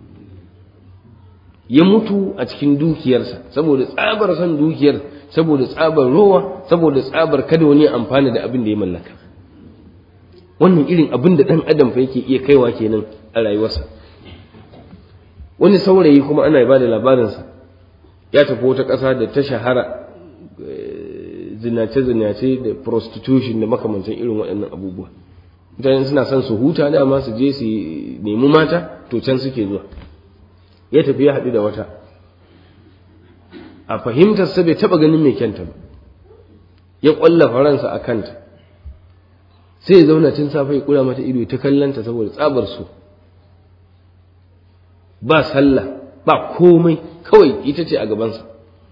ya mutu a cikin dukiyarsa saboda tsabar son dukiyar saboda tsabar rowa saboda tsabar kada wani ya amfana da abin da ya mallaka wannan irin abin da ɗan adam fa yake iya kaiwa kenan a rayuwarsa wani saurayi kuma ana ba da labarinsa ya tafi wata ƙasa da ta shahara zinace-zinace da prostitution da makamancin irin waɗannan abubuwa mutane suna son su huta dama su je su nemi mata to can suke zuwa ya tafi ya haɗu da wata a fahimtarsa bai taɓa ganin mai kyanta ba ya ƙwalla faransa a kanta sai ya zauna tun safe ya kura mata ido ta kallanta saboda tsabar su ba sallah ba komai kawai ita ce a gabansa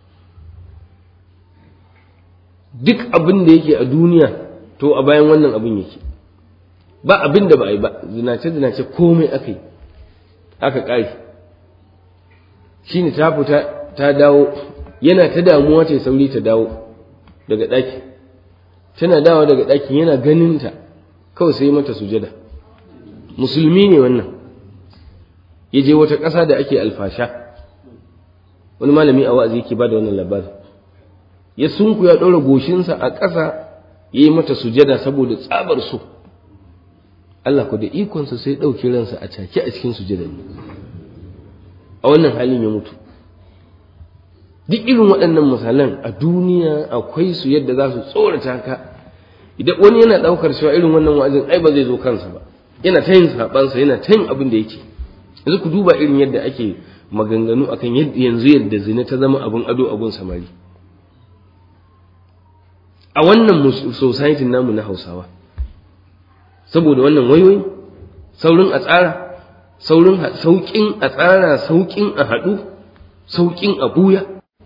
duk abin da yake a duniya to a bayan wannan abin yake ba abin da ba a yi ba zinace zinace komai aka yi aka ƙari shi ne ta fita ta dawo yana ta damuwa ta sauri ta dawo daga ɗaki tana dawo daga ɗakin yana ganinta kawai sai mata sujada musulmi ne wannan ya je wata ƙasa da ake alfasha wani malami a wa'azi yake ba da wannan labarin ya sunku ya ɗora goshinsa a ƙasa ya yi mata sujada saboda tsabar so Allah ku da ikonsa sai ɗauki ransa a cake a cikin sujada ne a wannan halin ya mutu duk irin waɗannan misalan a duniya akwai su yadda za su tsorata ka idan wani yana ɗaukar cewa irin wannan wa'azin ai ba zai zo kansa ba yana ta yin saɓansa yana ta yin abin da yake yanzu ku duba irin yadda ake maganganu akan yanzu yadda zina ta zama abin ado abin samari a wannan society namu na hausawa saboda wannan wayoyi saurin a tsara saurin sauƙin a tsara sauƙin a haɗu sauƙin a buya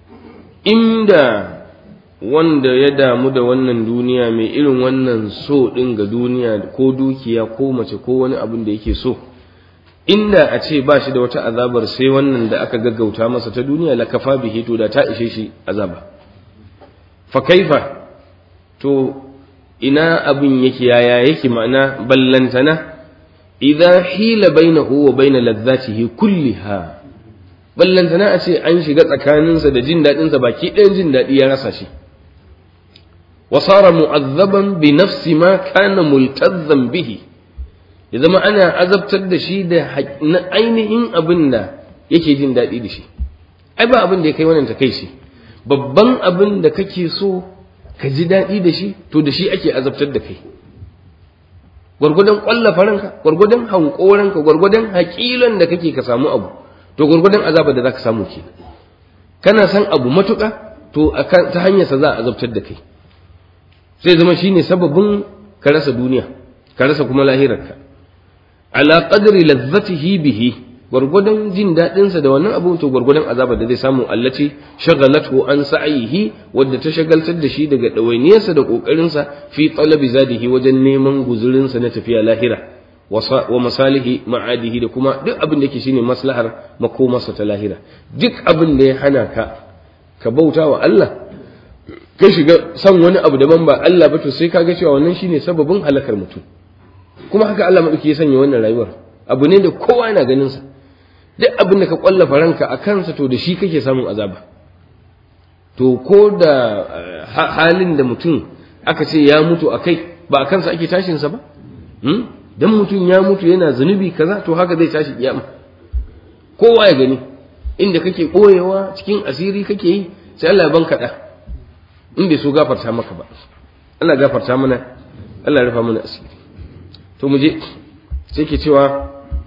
inda wanda ya damu da wannan duniya mai irin wannan so ɗin ga duniya ko dukiya ko mace ko wani abin da yake so inda a ce ba shi da wata azabar sai wannan da aka gaggauta masa ta duniya la kafa bihi to da ta ishe shi azaba fa kaifa to ina abin yake yaya yake ma'ana ballantana idza hila bainahu wa baina ladzatihi kulliha ballantana a ce an shiga tsakaninsa da jin daɗinsa baki ɗayan jin daɗi ya rasa shi wa sara mu'azzaban bi nafsi ma kana multazzan bihi ya zama ana azabtar da shi da ainihin abin da yake jin daɗi da shi ai ba abin da ya kai wannan ta kai shi babban abin da kake so ka ji daɗi da shi to da shi ake azabtar da kai gwargwadon ƙwallafa ranka gwargwadon hankoranka gwargwadon haƙilan da kake ka samu abu to gwargwadon azabar da za ka samu ke kana san abu matuƙa to ta hanyarsa za a azabtar da kai sai zama shine sababin ka rasa duniya ka rasa kuma lahirarka ala qadri lazzatihi bihi gwargwadon jin daɗinsa da wannan abu to gwargwadon azabar da zai samu allaci shagalatu an sa'ihi wadda ta shagaltar da shi daga ɗawainiyarsa da ƙoƙarinsa fi talabi zadihi wajen neman guzurinsa na tafiya lahira wa masalihi ma'adihi da kuma duk abin da yake shine maslahar makomarsa ta lahira duk abin da ya hana ka ka bauta wa Allah ka shiga san wani abu daban ba Allah ba to sai ka ga cewa wannan shine sababin halakar mutum kuma haka Allah madauki ya sanya wannan rayuwar abu ne da kowa yana ganin sa duk abin da ka kwallafa ranka a kansa to da shi kake samun azaba to ko da halin da mutum aka ce ya mutu a kai ba a kansa ake tashinsa ba dan mutum ya mutu yana zunubi kaza to haka zai tashi kiyama kowa ya gani inda kake koyewa cikin asiri kake yi sai Allah ya banka da in bai so gafarta maka ba Allah gafarta mana Allah ya rufa mana asiri to mu je sai ke cewa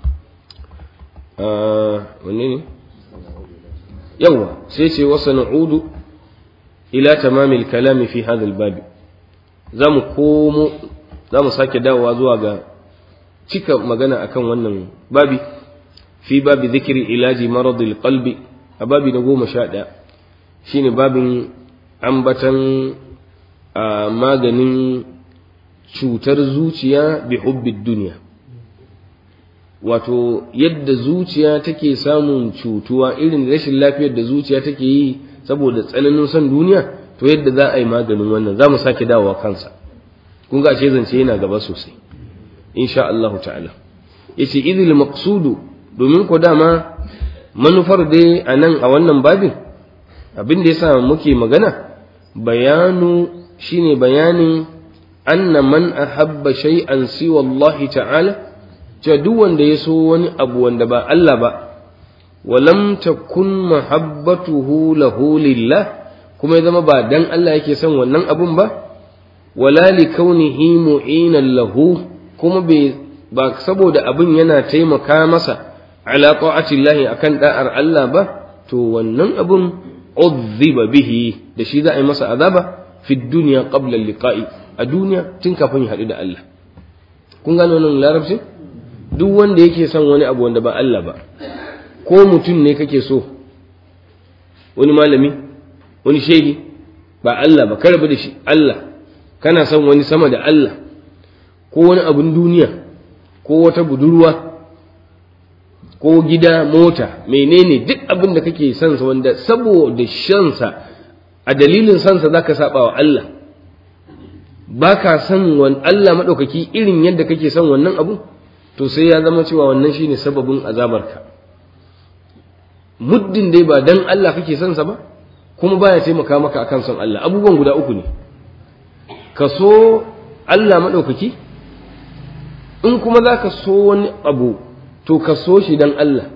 wanne ne yawa sai ce wasa na'udu ila tamamil kalami fi hadha babi za mu komo za mu sake dawowa zuwa ga cika magana akan wannan babi fi babi zikiri ilaji maradil qalbi a babi na goma sha ɗaya shine babin ambatan a maganin cutar zuciya bi hubbid duniya wato yadda zuciya take samun cutuwa irin rashin lafiyar da zuciya take yi saboda tsananin son duniya to yadda za a yi maganin wannan za mu sake dawowa kansa kun ga ashe zance yana gaba sosai insha Allah ta'ala yace idil maqsudu domin ko dama manufar dai a nan a wannan babin abin da yasa muke magana bayanu shine bayanin anna man ahabba shay'an siwa Allah ta'ala cewa duk wanda ya so wani abu wanda ba Allah ba walam takun mahabbatuhu lahu lillah kuma ya zama ba dan Allah yake son wannan abun ba wala li kaunihi mu'inan lahu kuma bai ba saboda abin yana taimaka masa ala ta'atillahi akan da'ar Allah ba to wannan abun udhiba bihi da shi za a yi masa azaba fi dunya qabla liqa'i a duniya tun kafin ya haɗu da Allah kun gano wannan larabcin duk wanda yake son wani abu wanda ba Allah ba ko mutum ne kake so wani malami wani shehi ba Allah ba karba da shi Allah kana son wani sama da Allah ko wani abun duniya ko wata budurwa ko gida mota menene duk abin da kake son sa wanda saboda shansa a dalilin sansa zaka saba wa Allah baka son wan Allah madaukaki irin yadda kake son wannan abu to sai ya zama cewa wannan shine sababin azabarka muddin dai ba dan Allah kake son sa ba kuma baya taimaka maka akan son Allah abubuwan guda uku ne ka so Allah madaukaki in kuma zaka so wani abu to ka so shi dan Allah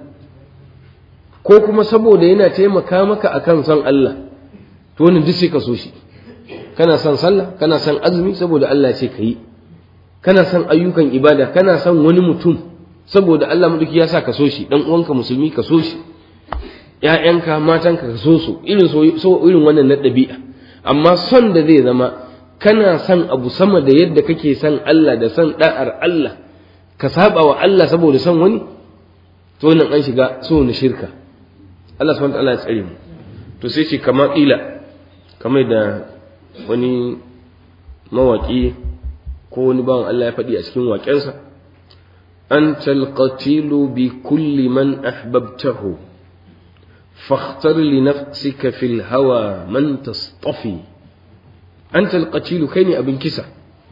ko kuma saboda yana taimaka maka akan son Allah to wannan duk sai ka so shi kana son sallah kana son azumi saboda Allah ce ka yi kana son ayyukan ibada kana son wani mutum saboda Allah maduki ya sa ka so shi dan uwanka musulmi ka so shi ƴaƴanka matanka ka so su irin so irin wannan na ɗabi'a amma son da zai zama kana son abu sama da yadda kake son Allah da son da'ar Allah ka saba wa Allah saboda son wani to nan an shiga so na shirka Allah subhanahu wa ta'ala ya tsare mu to sai ce kama ƙila kamar da wani mawaƙi ko wani bawan Allah ya faɗi a cikin waƙensa an talqatilu bi kulli man ahbabtahu fakhtar li nafsika fil hawa man tastafi anta alqatilu kai ne abin kisa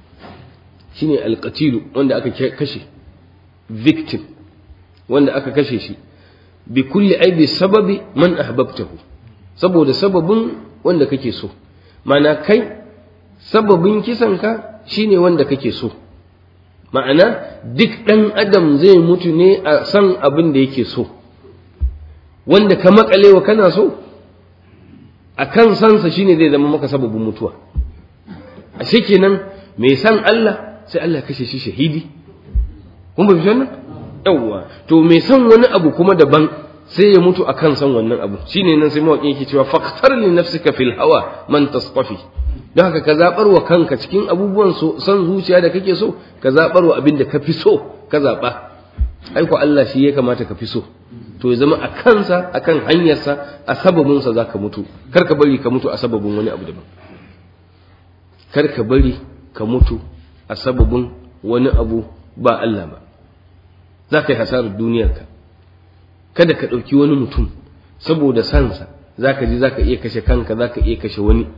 shine alqatilu wanda aka kashe victim wanda aka kashe shi bi kulli ai bi sababi man ahbabtahu saboda sababin wanda kake so mana kai sababin kisanka shine wanda kake so ma'ana duk ɗan adam zai mutu ne a san abin da yake so wanda ka makalewa kana so a kan sansa shine zai zama maka sababin mutuwa a kenan mai san Allah sai Allah kashe shi shahidi kun ba fi wannan yawwa to mai san wani abu kuma daban sai ya mutu akan san wannan abu shine nan sai mawaƙi yake cewa faqtar li nafsika fil hawa man tasqafi don haka ka zabar wa kanka cikin abubuwan so san zuciya da kake so ka zabar wa abin da ka fi so ka zaba ai ko Allah shi ya kamata ka fi so to ya zama a kansa akan hanyarsa a sababin sa zaka mutu kar ka bari ka mutu a sababin wani abu daban kar ka bari ka mutu a sababin wani abu ba Allah ba za ka yi hasarar duniyarka kada ka ɗauki wani mutum saboda sansa za ka ji za ka iya kashe kanka za ka iya kashe wani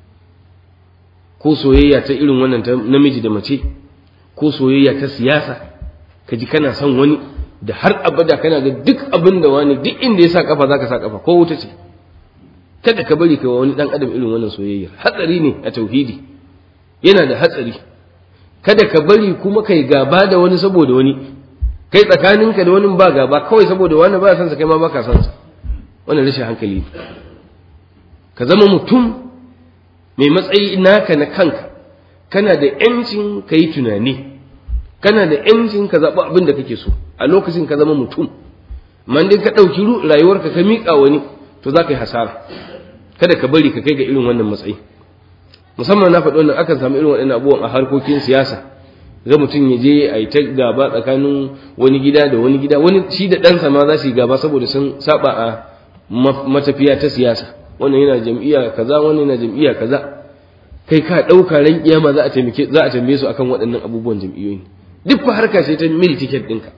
ko soyayya ta irin wannan ta namiji da mace ko soyayya ta siyasa ka ji kana son wani da har abada kana ga duk abin da wani duk inda ya sa kafa za ka sa kafa ko wuta ce kada ka bari ka wani dan adam irin wannan soyayya hatsari ne a tauhidi yana da hatsari kada ka bari kuma kai gaba da wani saboda wani kai tsakaninka da wani ba gaba kawai saboda wani ba san sa kai ma baka san sa wannan rashin hankali ka zama mutum mai matsayi naka na kanka kana da yancin ka yi tunani kana da yancin ka zaɓi abin da kake so a lokacin ka zama mutum man dai ka ɗauki rayuwarka ka miƙa wani to za ka yi hasara kada ka bari ka kai ga irin wannan matsayi musamman na faɗi wannan akan samu irin waɗannan abubuwan a harkokin siyasa ga mutum ya je a yi ta gaba tsakanin wani gida da wani gida wani shi da ɗansa ma za su yi gaba saboda sun saba a matafiya ta siyasa wannan yana jam'iyya kaza wannan yana jam'iyya kaza kai ka ɗauka ran kiyama za a taimake za a tambaye su akan waɗannan abubuwan jam'iyyoyi duk fa harka ce ta mil ticket ɗinka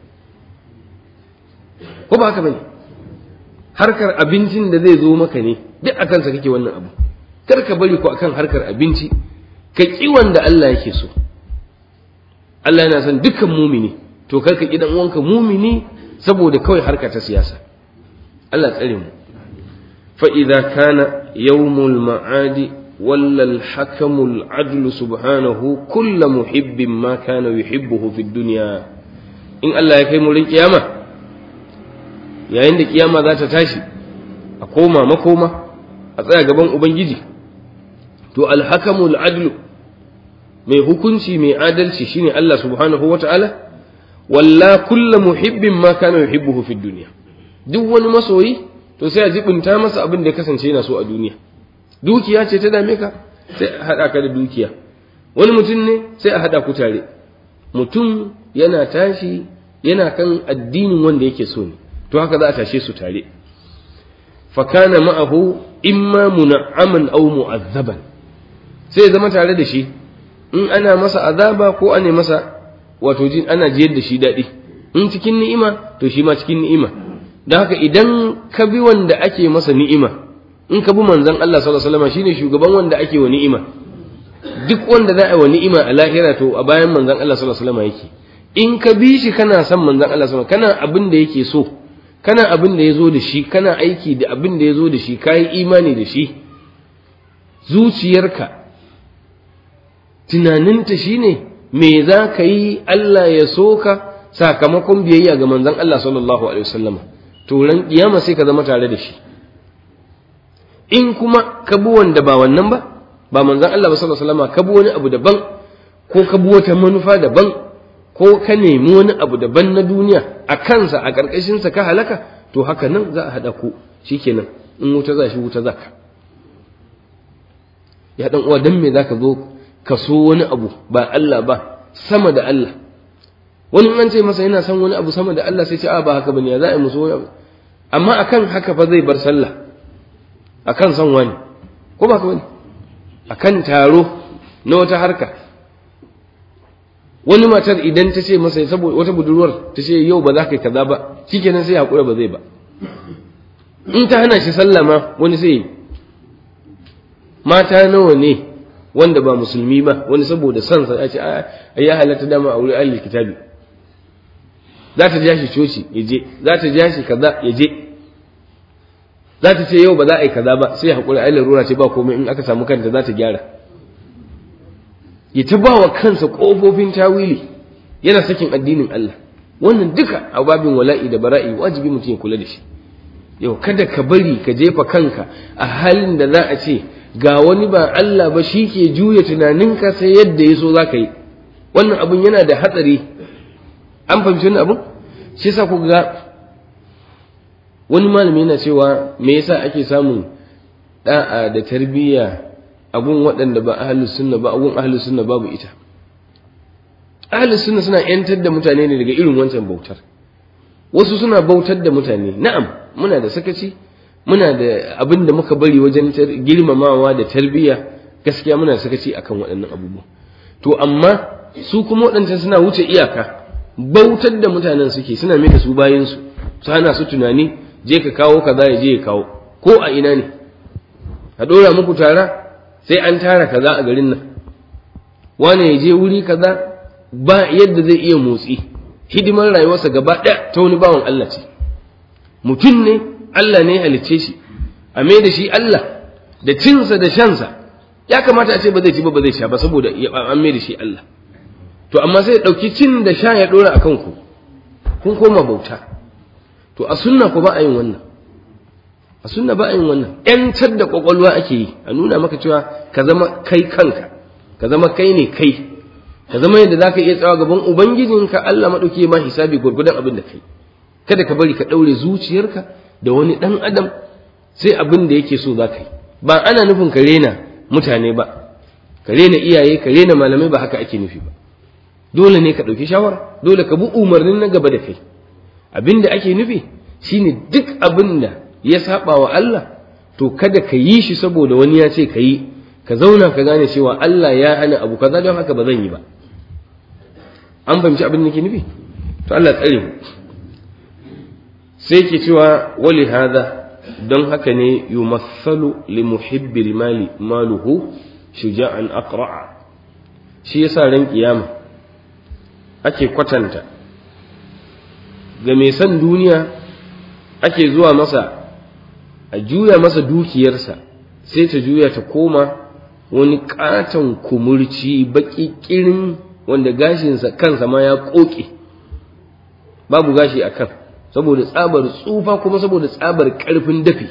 ko ba haka bane harkar abincin da zai zo maka ne duk akan sa kake wannan abu kar ka bari ko akan harkar abinci ka ki wanda Allah yake so Allah yana son dukkan mumini to kar ka ki dan uwanka mumini saboda kawai harka ta siyasa Allah tsare mu fa idza kana yawmul ma'adi walla al-hakam al-adl subhanahu kullu muhibbin ma kana yuhibbuhu fi dunya in Allah ya kai mu rin kiyama yayin da kiyama za ta tashi a koma makoma a tsaya gaban ubangiji to al-hakamul adl mai hukunci mai adalci shine Allah subhanahu wata'ala walla kullu muhibbin ma kana yuhibbuhu fi dunya duk wani masoyi to sai a jibinta masa abin da ya kasance yana so a duniya dukiya ce ta dame ka sai a hada ka da dukiya wani mutum ne sai a hada ku tare mutum yana tashi yana kan addinin wanda yake so ne to haka za a tashe su tare fakana ma'ahu imma muna'aman aw mu'azzaban sai ya zama tare da shi in ana masa azaba ko ana masa wato jin ana jiyar da shi daɗi in cikin ni'ima to shi ma cikin ni'ima don haka idan ka bi wanda ake masa ni'ima in ka bi manzon Allah sallallahu alaihi wasallam shine shugaban wanda ake wa ni'ima duk wanda za a yi wa ni'ima a lahira to a bayan manzon Allah sallallahu alaihi wasallam yake in ka bi shi kana son manzon Allah sallallahu alaihi wasallam kana abin da yake so kana abin da ya zo da shi kana aiki da abin da ya zo da shi ka yi imani da shi zuciyarka tunaninta shine me za ka yi Allah ya so ka sakamakon biyayya ga manzon Allah sallallahu alaihi wasallam to ran kiyama sai ka zama tare da shi in kuma ka bi wanda ba wannan ba ba manzon Allah sallallahu alaihi wasallam ka bi wani abu daban ko ka bi wata manufa daban ko ka nemi wani abu daban na duniya a kansa a ƙarƙashinsa ka halaka to haka nan za a haɗa ku shikenan in wuta za shi wuta za ka ya ɗan uwa dan me za ka zo ka so wani abu ba Allah ba sama da Allah wani an ce masa yana son wani abu sama da Allah sai ce a ba haka bane ya za a yi musu wani abu amma akan haka fa zai bar sallah akan son wani ko ba ka bane akan taro na wata harka wani matar idan ta ce masa saboda wata budurwar ta ce yau ba za ka yi kaza ba shikenan sai hakura ba zai ba in ta hana shi sallah ma wani sai mata nawa ne wanda ba musulmi ba wani saboda son sa ya ce ai ya halatta dama a wurin ahlul kitabi za ta ja shi coci ya je za ta ja shi kaza ya je za ta ce yau ba za a yi kaza ba sai hakura ai larura ce ba komai in aka samu kanta za ta gyara ya ta ba wa kansa ƙofofin tawili yana sakin addinin Allah wannan duka a babin wala'i da bara'i wajibi mutum ya kula da shi yau kada ka bari ka jefa kanka a halin da za a ce ga wani ba Allah ba shi ke juya tunaninka sai yadda ya so za ka yi wannan abun yana da hatsari an fahimci wannan abun shi yasa ku ga wani malami yana cewa me yasa ake samun da'a da tarbiyya abun waɗanda ba ahlus sunna ba abun ahlus sunna babu ita ahlus sunna suna yantar da mutane ne daga irin wancan bautar wasu suna bautar da mutane na'am muna da sakaci muna da abin da muka bari wajen girmamawa da tarbiyya gaskiya muna da sakaci akan waɗannan abubuwa to amma su kuma waɗancan suna wuce iyaka bautar da mutanen suke suna mai da su bayan su su hana su tunani je ka kawo kaza ya je ya kawo ko a ina ne a ɗora muku tara sai an tara kaza a garin nan wane ya je wuri kaza ba yadda zai iya motsi hidimar rayuwarsa gaba ɗaya ta wani bawan Allah ce mutum ne Allah ne ya halicce shi a mai da shi Allah da cinsa da shansa ya kamata a ce ba zai ci ba ba zai sha ba saboda an mai da shi Allah to amma sai ya ɗauki cin da sha ya ɗora a kanku kun koma bauta to a sunna ko ba a yin wannan a sunna ba a yin wannan ‘yantar da ƙwaƙwalwa ake yi a nuna maka cewa ka zama kai kanka ka zama kai ne kai ka zama yadda za ka iya tsawa gaban ubangijinka Allah maɗauki ma hisabi gwargwadon abin da kai kada ka bari ka ɗaure zuciyarka da wani ɗan adam sai abin da yake so za ka yi ba ana nufin ka rena mutane ba ka rena iyaye ka rena malamai ba haka ake nufi ba dole ne ka ɗauki shawara dole ka bi umarnin na gaba da kai abin da ake nufi shine duk abin da ya saba wa Allah to kada ka yi shi saboda wani ya ce ka yi ka zauna ka gane cewa Allah ya hana abu kaza don haka ba zan yi ba an fahimci abin da ke nufi to Allah tsare mu sai ke cewa wali hada don haka ne yumathalu li muhibbil mali maluhu shuja'an aqra'a shi yasa ran kiyama ake kwatanta ga mai son duniya ake zuwa masa a juya masa dukiyarsa sai ta juya ta koma wani katon kumurci baki kirin wanda gashinsa kansa ma ya koke babu gashi a kan saboda tsabar tsufa kuma saboda tsabar karfin dafi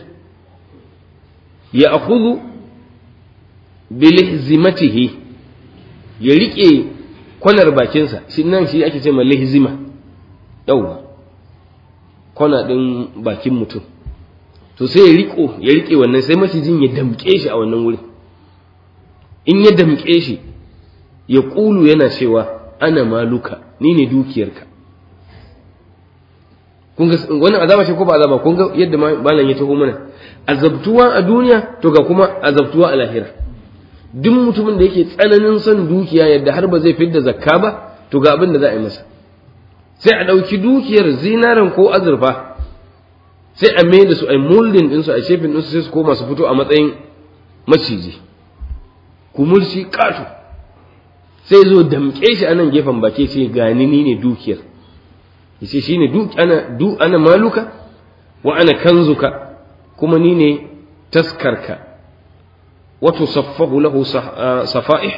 ya akuzu bilihzimatihi ya riƙe kwanar bakinsa shi nan shi ake ce ma lihzima yauwa kwana ɗin bakin mutum to sai ya riko ya rike wannan sai macijin ya damƙe shi a wannan wuri in ya damƙe shi ya ƙulu yana cewa ana maluka ni ne dukiyarka kun ga wannan azaba ce ko ba azaba kun ga yadda malam ya taho mana azabtuwa a duniya to ga kuma azabtuwa a lahira duk mutumin da yake tsananin son dukiya yadda har ba zai fidda zakka ba to ga abin da za a yi masa sai a ɗauki dukiyar zinaran ko azurfa sai a mai da su a moldin ɗinsu a shefin ɗinsu sai su koma su fito a matsayin maciji kumurci ƙato sai zo damƙe shi a nan gefen baki ce gani ni ne dukiyar yace shine duk ana du ana maluka wa ana kanzuka kuma ni ne taskarka wa tusaffahu lahu safa'ih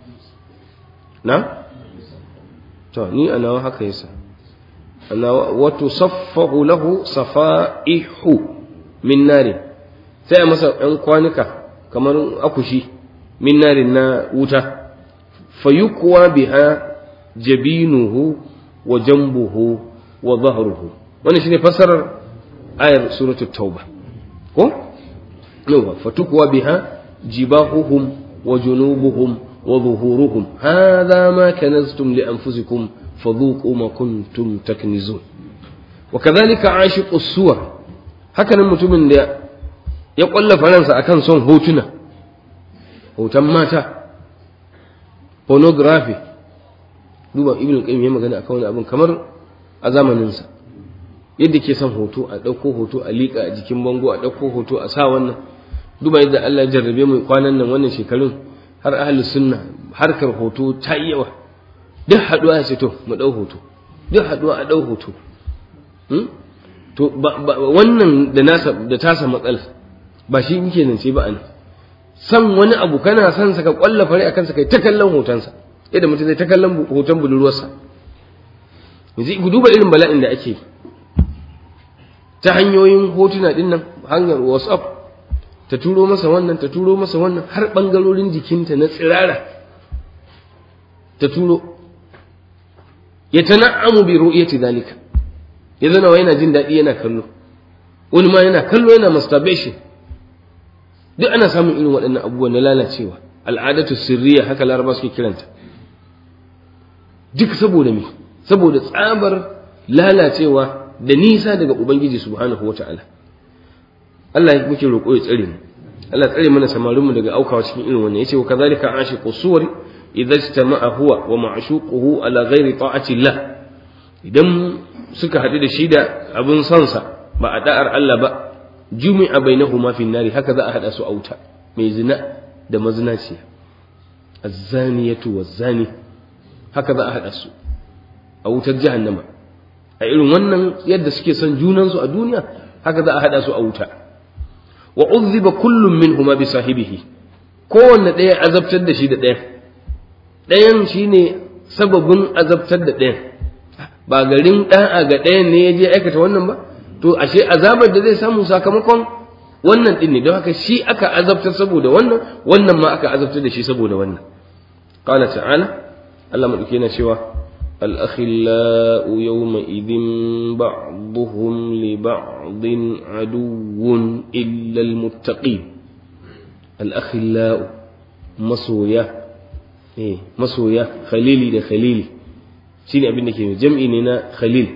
na to ni ana haka yasa ana wa tusaffahu lahu safa'ihu min nari sai a masa ɗan kwanuka kamar akushi min narin na wuta fayukwa biha jabinuhu wa jambuhu wa zahruhu wannan shine fassarar ayar suratul tauba ko yawa fatukwa biha jibahuhum wa junubuhum wa zuhuruhum hadha ma kanaztum li anfusikum fadhuqu ma kuntum taknizun wa kadhalika ashiqu suwar hakanan mutumin da ya kwalla faransa akan son hotuna hoton mata pornography duba ibn qayyim ya magana akan wani abin kamar a zamaninsa yadda ke son hoto a ɗauko hoto a liƙa a jikin bango a ɗauko hoto a sa wannan duba yadda Allah ya jarrabe mu kwanan nan wannan shekarun har ahli sunna harkar hoto ta yi yawa duk haɗuwa ya ce to mu ɗau hoto duk haɗuwa a ɗau hoto to wannan da nasa da tasa matsala ba shi yake nan ce ba an san wani abu kana son sa ka kwalla fare akan sa kai ta kallon hotonsa yadda mutum zai ta kallon hoton budurwarsa yanzu ku duba irin bala'in da ake ta hanyoyin hotuna din nan hanyar whatsapp ta turo masa wannan ta turo masa wannan har bangarorin jikinta na tsirara ta turo ya tana'amu bi ru'yati zalika ya zana wa yana jin daɗi yana kallo wani ma yana kallo yana masturbation duk ana samun irin waɗannan abubuwan na lalacewa al'adatu sirriya haka laraba suke kiranta duk saboda me saboda tsabar lalacewa da nisa daga ubangiji subhanahu wata'ala Allah ya muke roƙo ya tsare mu Allah tsare mana samarinmu daga aukawa cikin irin wannan yace wa kadhalika ashiqu suwari idza istama'a huwa wa ma'shuquhu ala ghairi ta'ati Allah idan suka haɗu da shi da abin sansa ba a da'ar Allah ba jumi'a bainahuma fi nari haka za a hada su a wuta mai zina da mazinaciya az-zaniyatu waz-zani haka za a hada su a wutar jahannama a irin wannan yadda suke son junansu a duniya haka za a hada su a wuta wa uzziba kullum minhuma bi sahibihi kowanne ɗaya azabtar da shi da ɗaya ɗayan shine sababin azabtar da ɗayan ba garin ɗa'a ga ɗayan ne ya je aikata wannan ba to ashe azabar da zai samu sakamakon wannan ɗin ne don haka shi aka azabtar saboda wannan wannan ma aka azabtar da shi saboda wannan qala ta'ala Allah madauke yana cewa الأخلاء يومئذ بعضهم لبعض عدو إلا المتقين الأخلاء مسويا إيه مسويا خليلي ده خليلي شيني أبين كده جمعي لنا خليل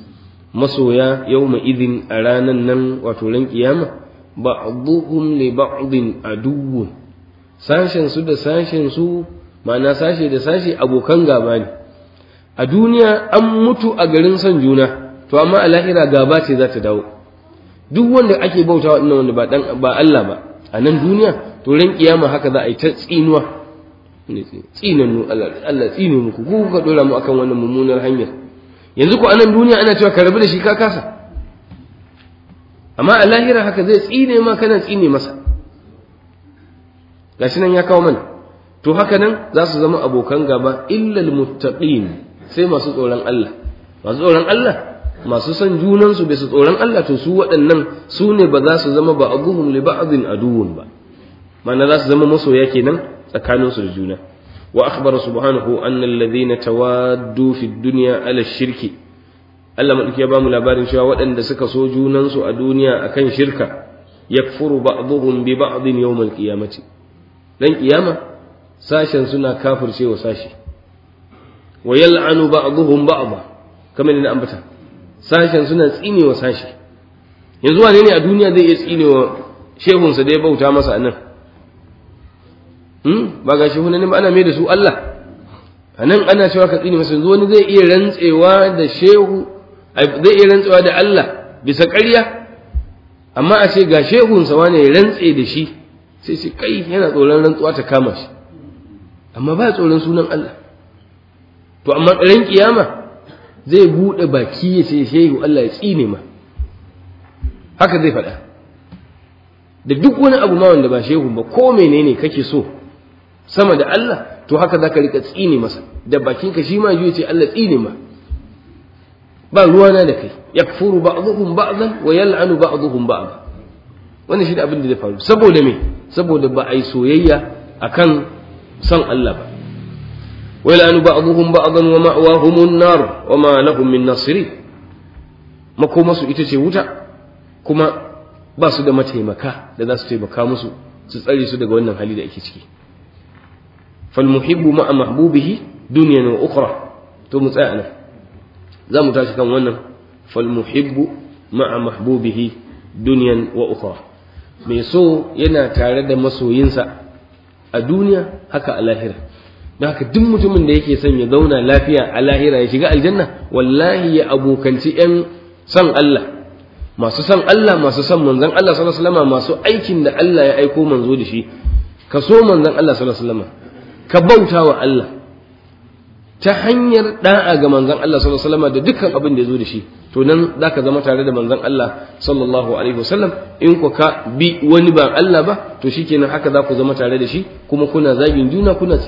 مسويا يومئذ أرانا نن وتولن قيامة بعضهم لبعض عدو sashen su da sashen su ma'ana sashe da sashe abokan gaba ne a duniya an mutu a garin son juna to amma a lahira gaba ce za ta dawo duk wanda ake bauta wa wanda ba dan ba Allah ba a nan duniya to ran kiyama haka za a yi ta tsinuwa tsinannu Allah Allah tsine muku ku kuka dora mu akan wannan mummunar hanyar yanzu ko a nan duniya ana cewa ka rabu da shi ka kasa amma a lahira haka zai tsine ma kana tsine masa gashi nan ya kawo mana to haka nan za su zama abokan gaba illal muttaqin sai masu tsoron Allah masu tsoron Allah masu son junansu bai su tsoron Allah to su waɗannan su ne ba za su zama ba abuhum li ba'din aduwwun ba ma'ana za su zama masoya kenan tsakanin su da juna wa akhbara subhanahu anna alladhina tawaddu fi dunya ala shirki Allah madauki ya bamu labarin cewa waɗanda suka so junansu a duniya akan shirka yakfuru ba'dhum bi ba'din yawm al-qiyamati dan kiyama sashen suna kafircewa sashi wa yal'anu ba'dhum ba'dha kamar da ambata sashen suna tsinewa sashi yanzu wane ne a duniya zai iya tsinewa shehunsa da ya bauta masa a nan ba ga shehu ne ba ana mai da su Allah a nan ana cewa ka tsine masa yanzu wani zai iya rantsewa da shehu zai iya rantsewa da Allah bisa ƙarya amma a ce ga shehunsa wane ya rantse da shi sai ce kai yana tsoron rantsuwa ta kama shi amma ba tsoron sunan Allah to amma ran kiyama zai buɗe baki ya ce shehu Allah ya tsine ma haka zai faɗa da duk wani abu ma wanda ba shehu ba ko menene kake so sama da Allah to haka zaka rika tsine masa da bakinka shi ma ya ce Allah tsine ma ba ruwana da kai yakfuru ba'dhum ba'dhan wa yal'anu ba'dhum ba'd wannan shi da abin da zai faru saboda me saboda ba ai soyayya akan son Allah ba wa yal'anu ba'dhum ba'dhan wa ma'wahumun nar wa ma lahum min nasirin makomasu ita ce wuta kuma ba su da mataimaka da za su taimaka musu su tsare su daga wannan hali da ake ciki falmuhibbu ma'a mahbubihi dunyan wa ukhra to mu tsaya nan za mu tashi kan wannan falmuhibbu ma'a mahbubihi dunyan wa ukhra mai so yana tare da masoyinsa a duniya haka a lahira don haka duk mutumin da yake son ya zauna lafiya a lahira ya shiga aljanna wallahi ya abokanci 'yan son Allah masu son Allah masu son manzon Allah sallallahu alaihi wasallam masu aikin da Allah ya aiko manzo da shi ka so manzon Allah sallallahu alaihi wasallam ka bauta wa Allah ta hanyar da'a ga manzon Allah sallallahu alaihi wasallam da dukkan abin da ya zo da shi to nan zaka zama tare da manzon Allah sallallahu alaihi wasallam in ku ka bi wani ba Allah ba to shikenan haka za ku zama tare da shi kuma kuna zagin juna kuna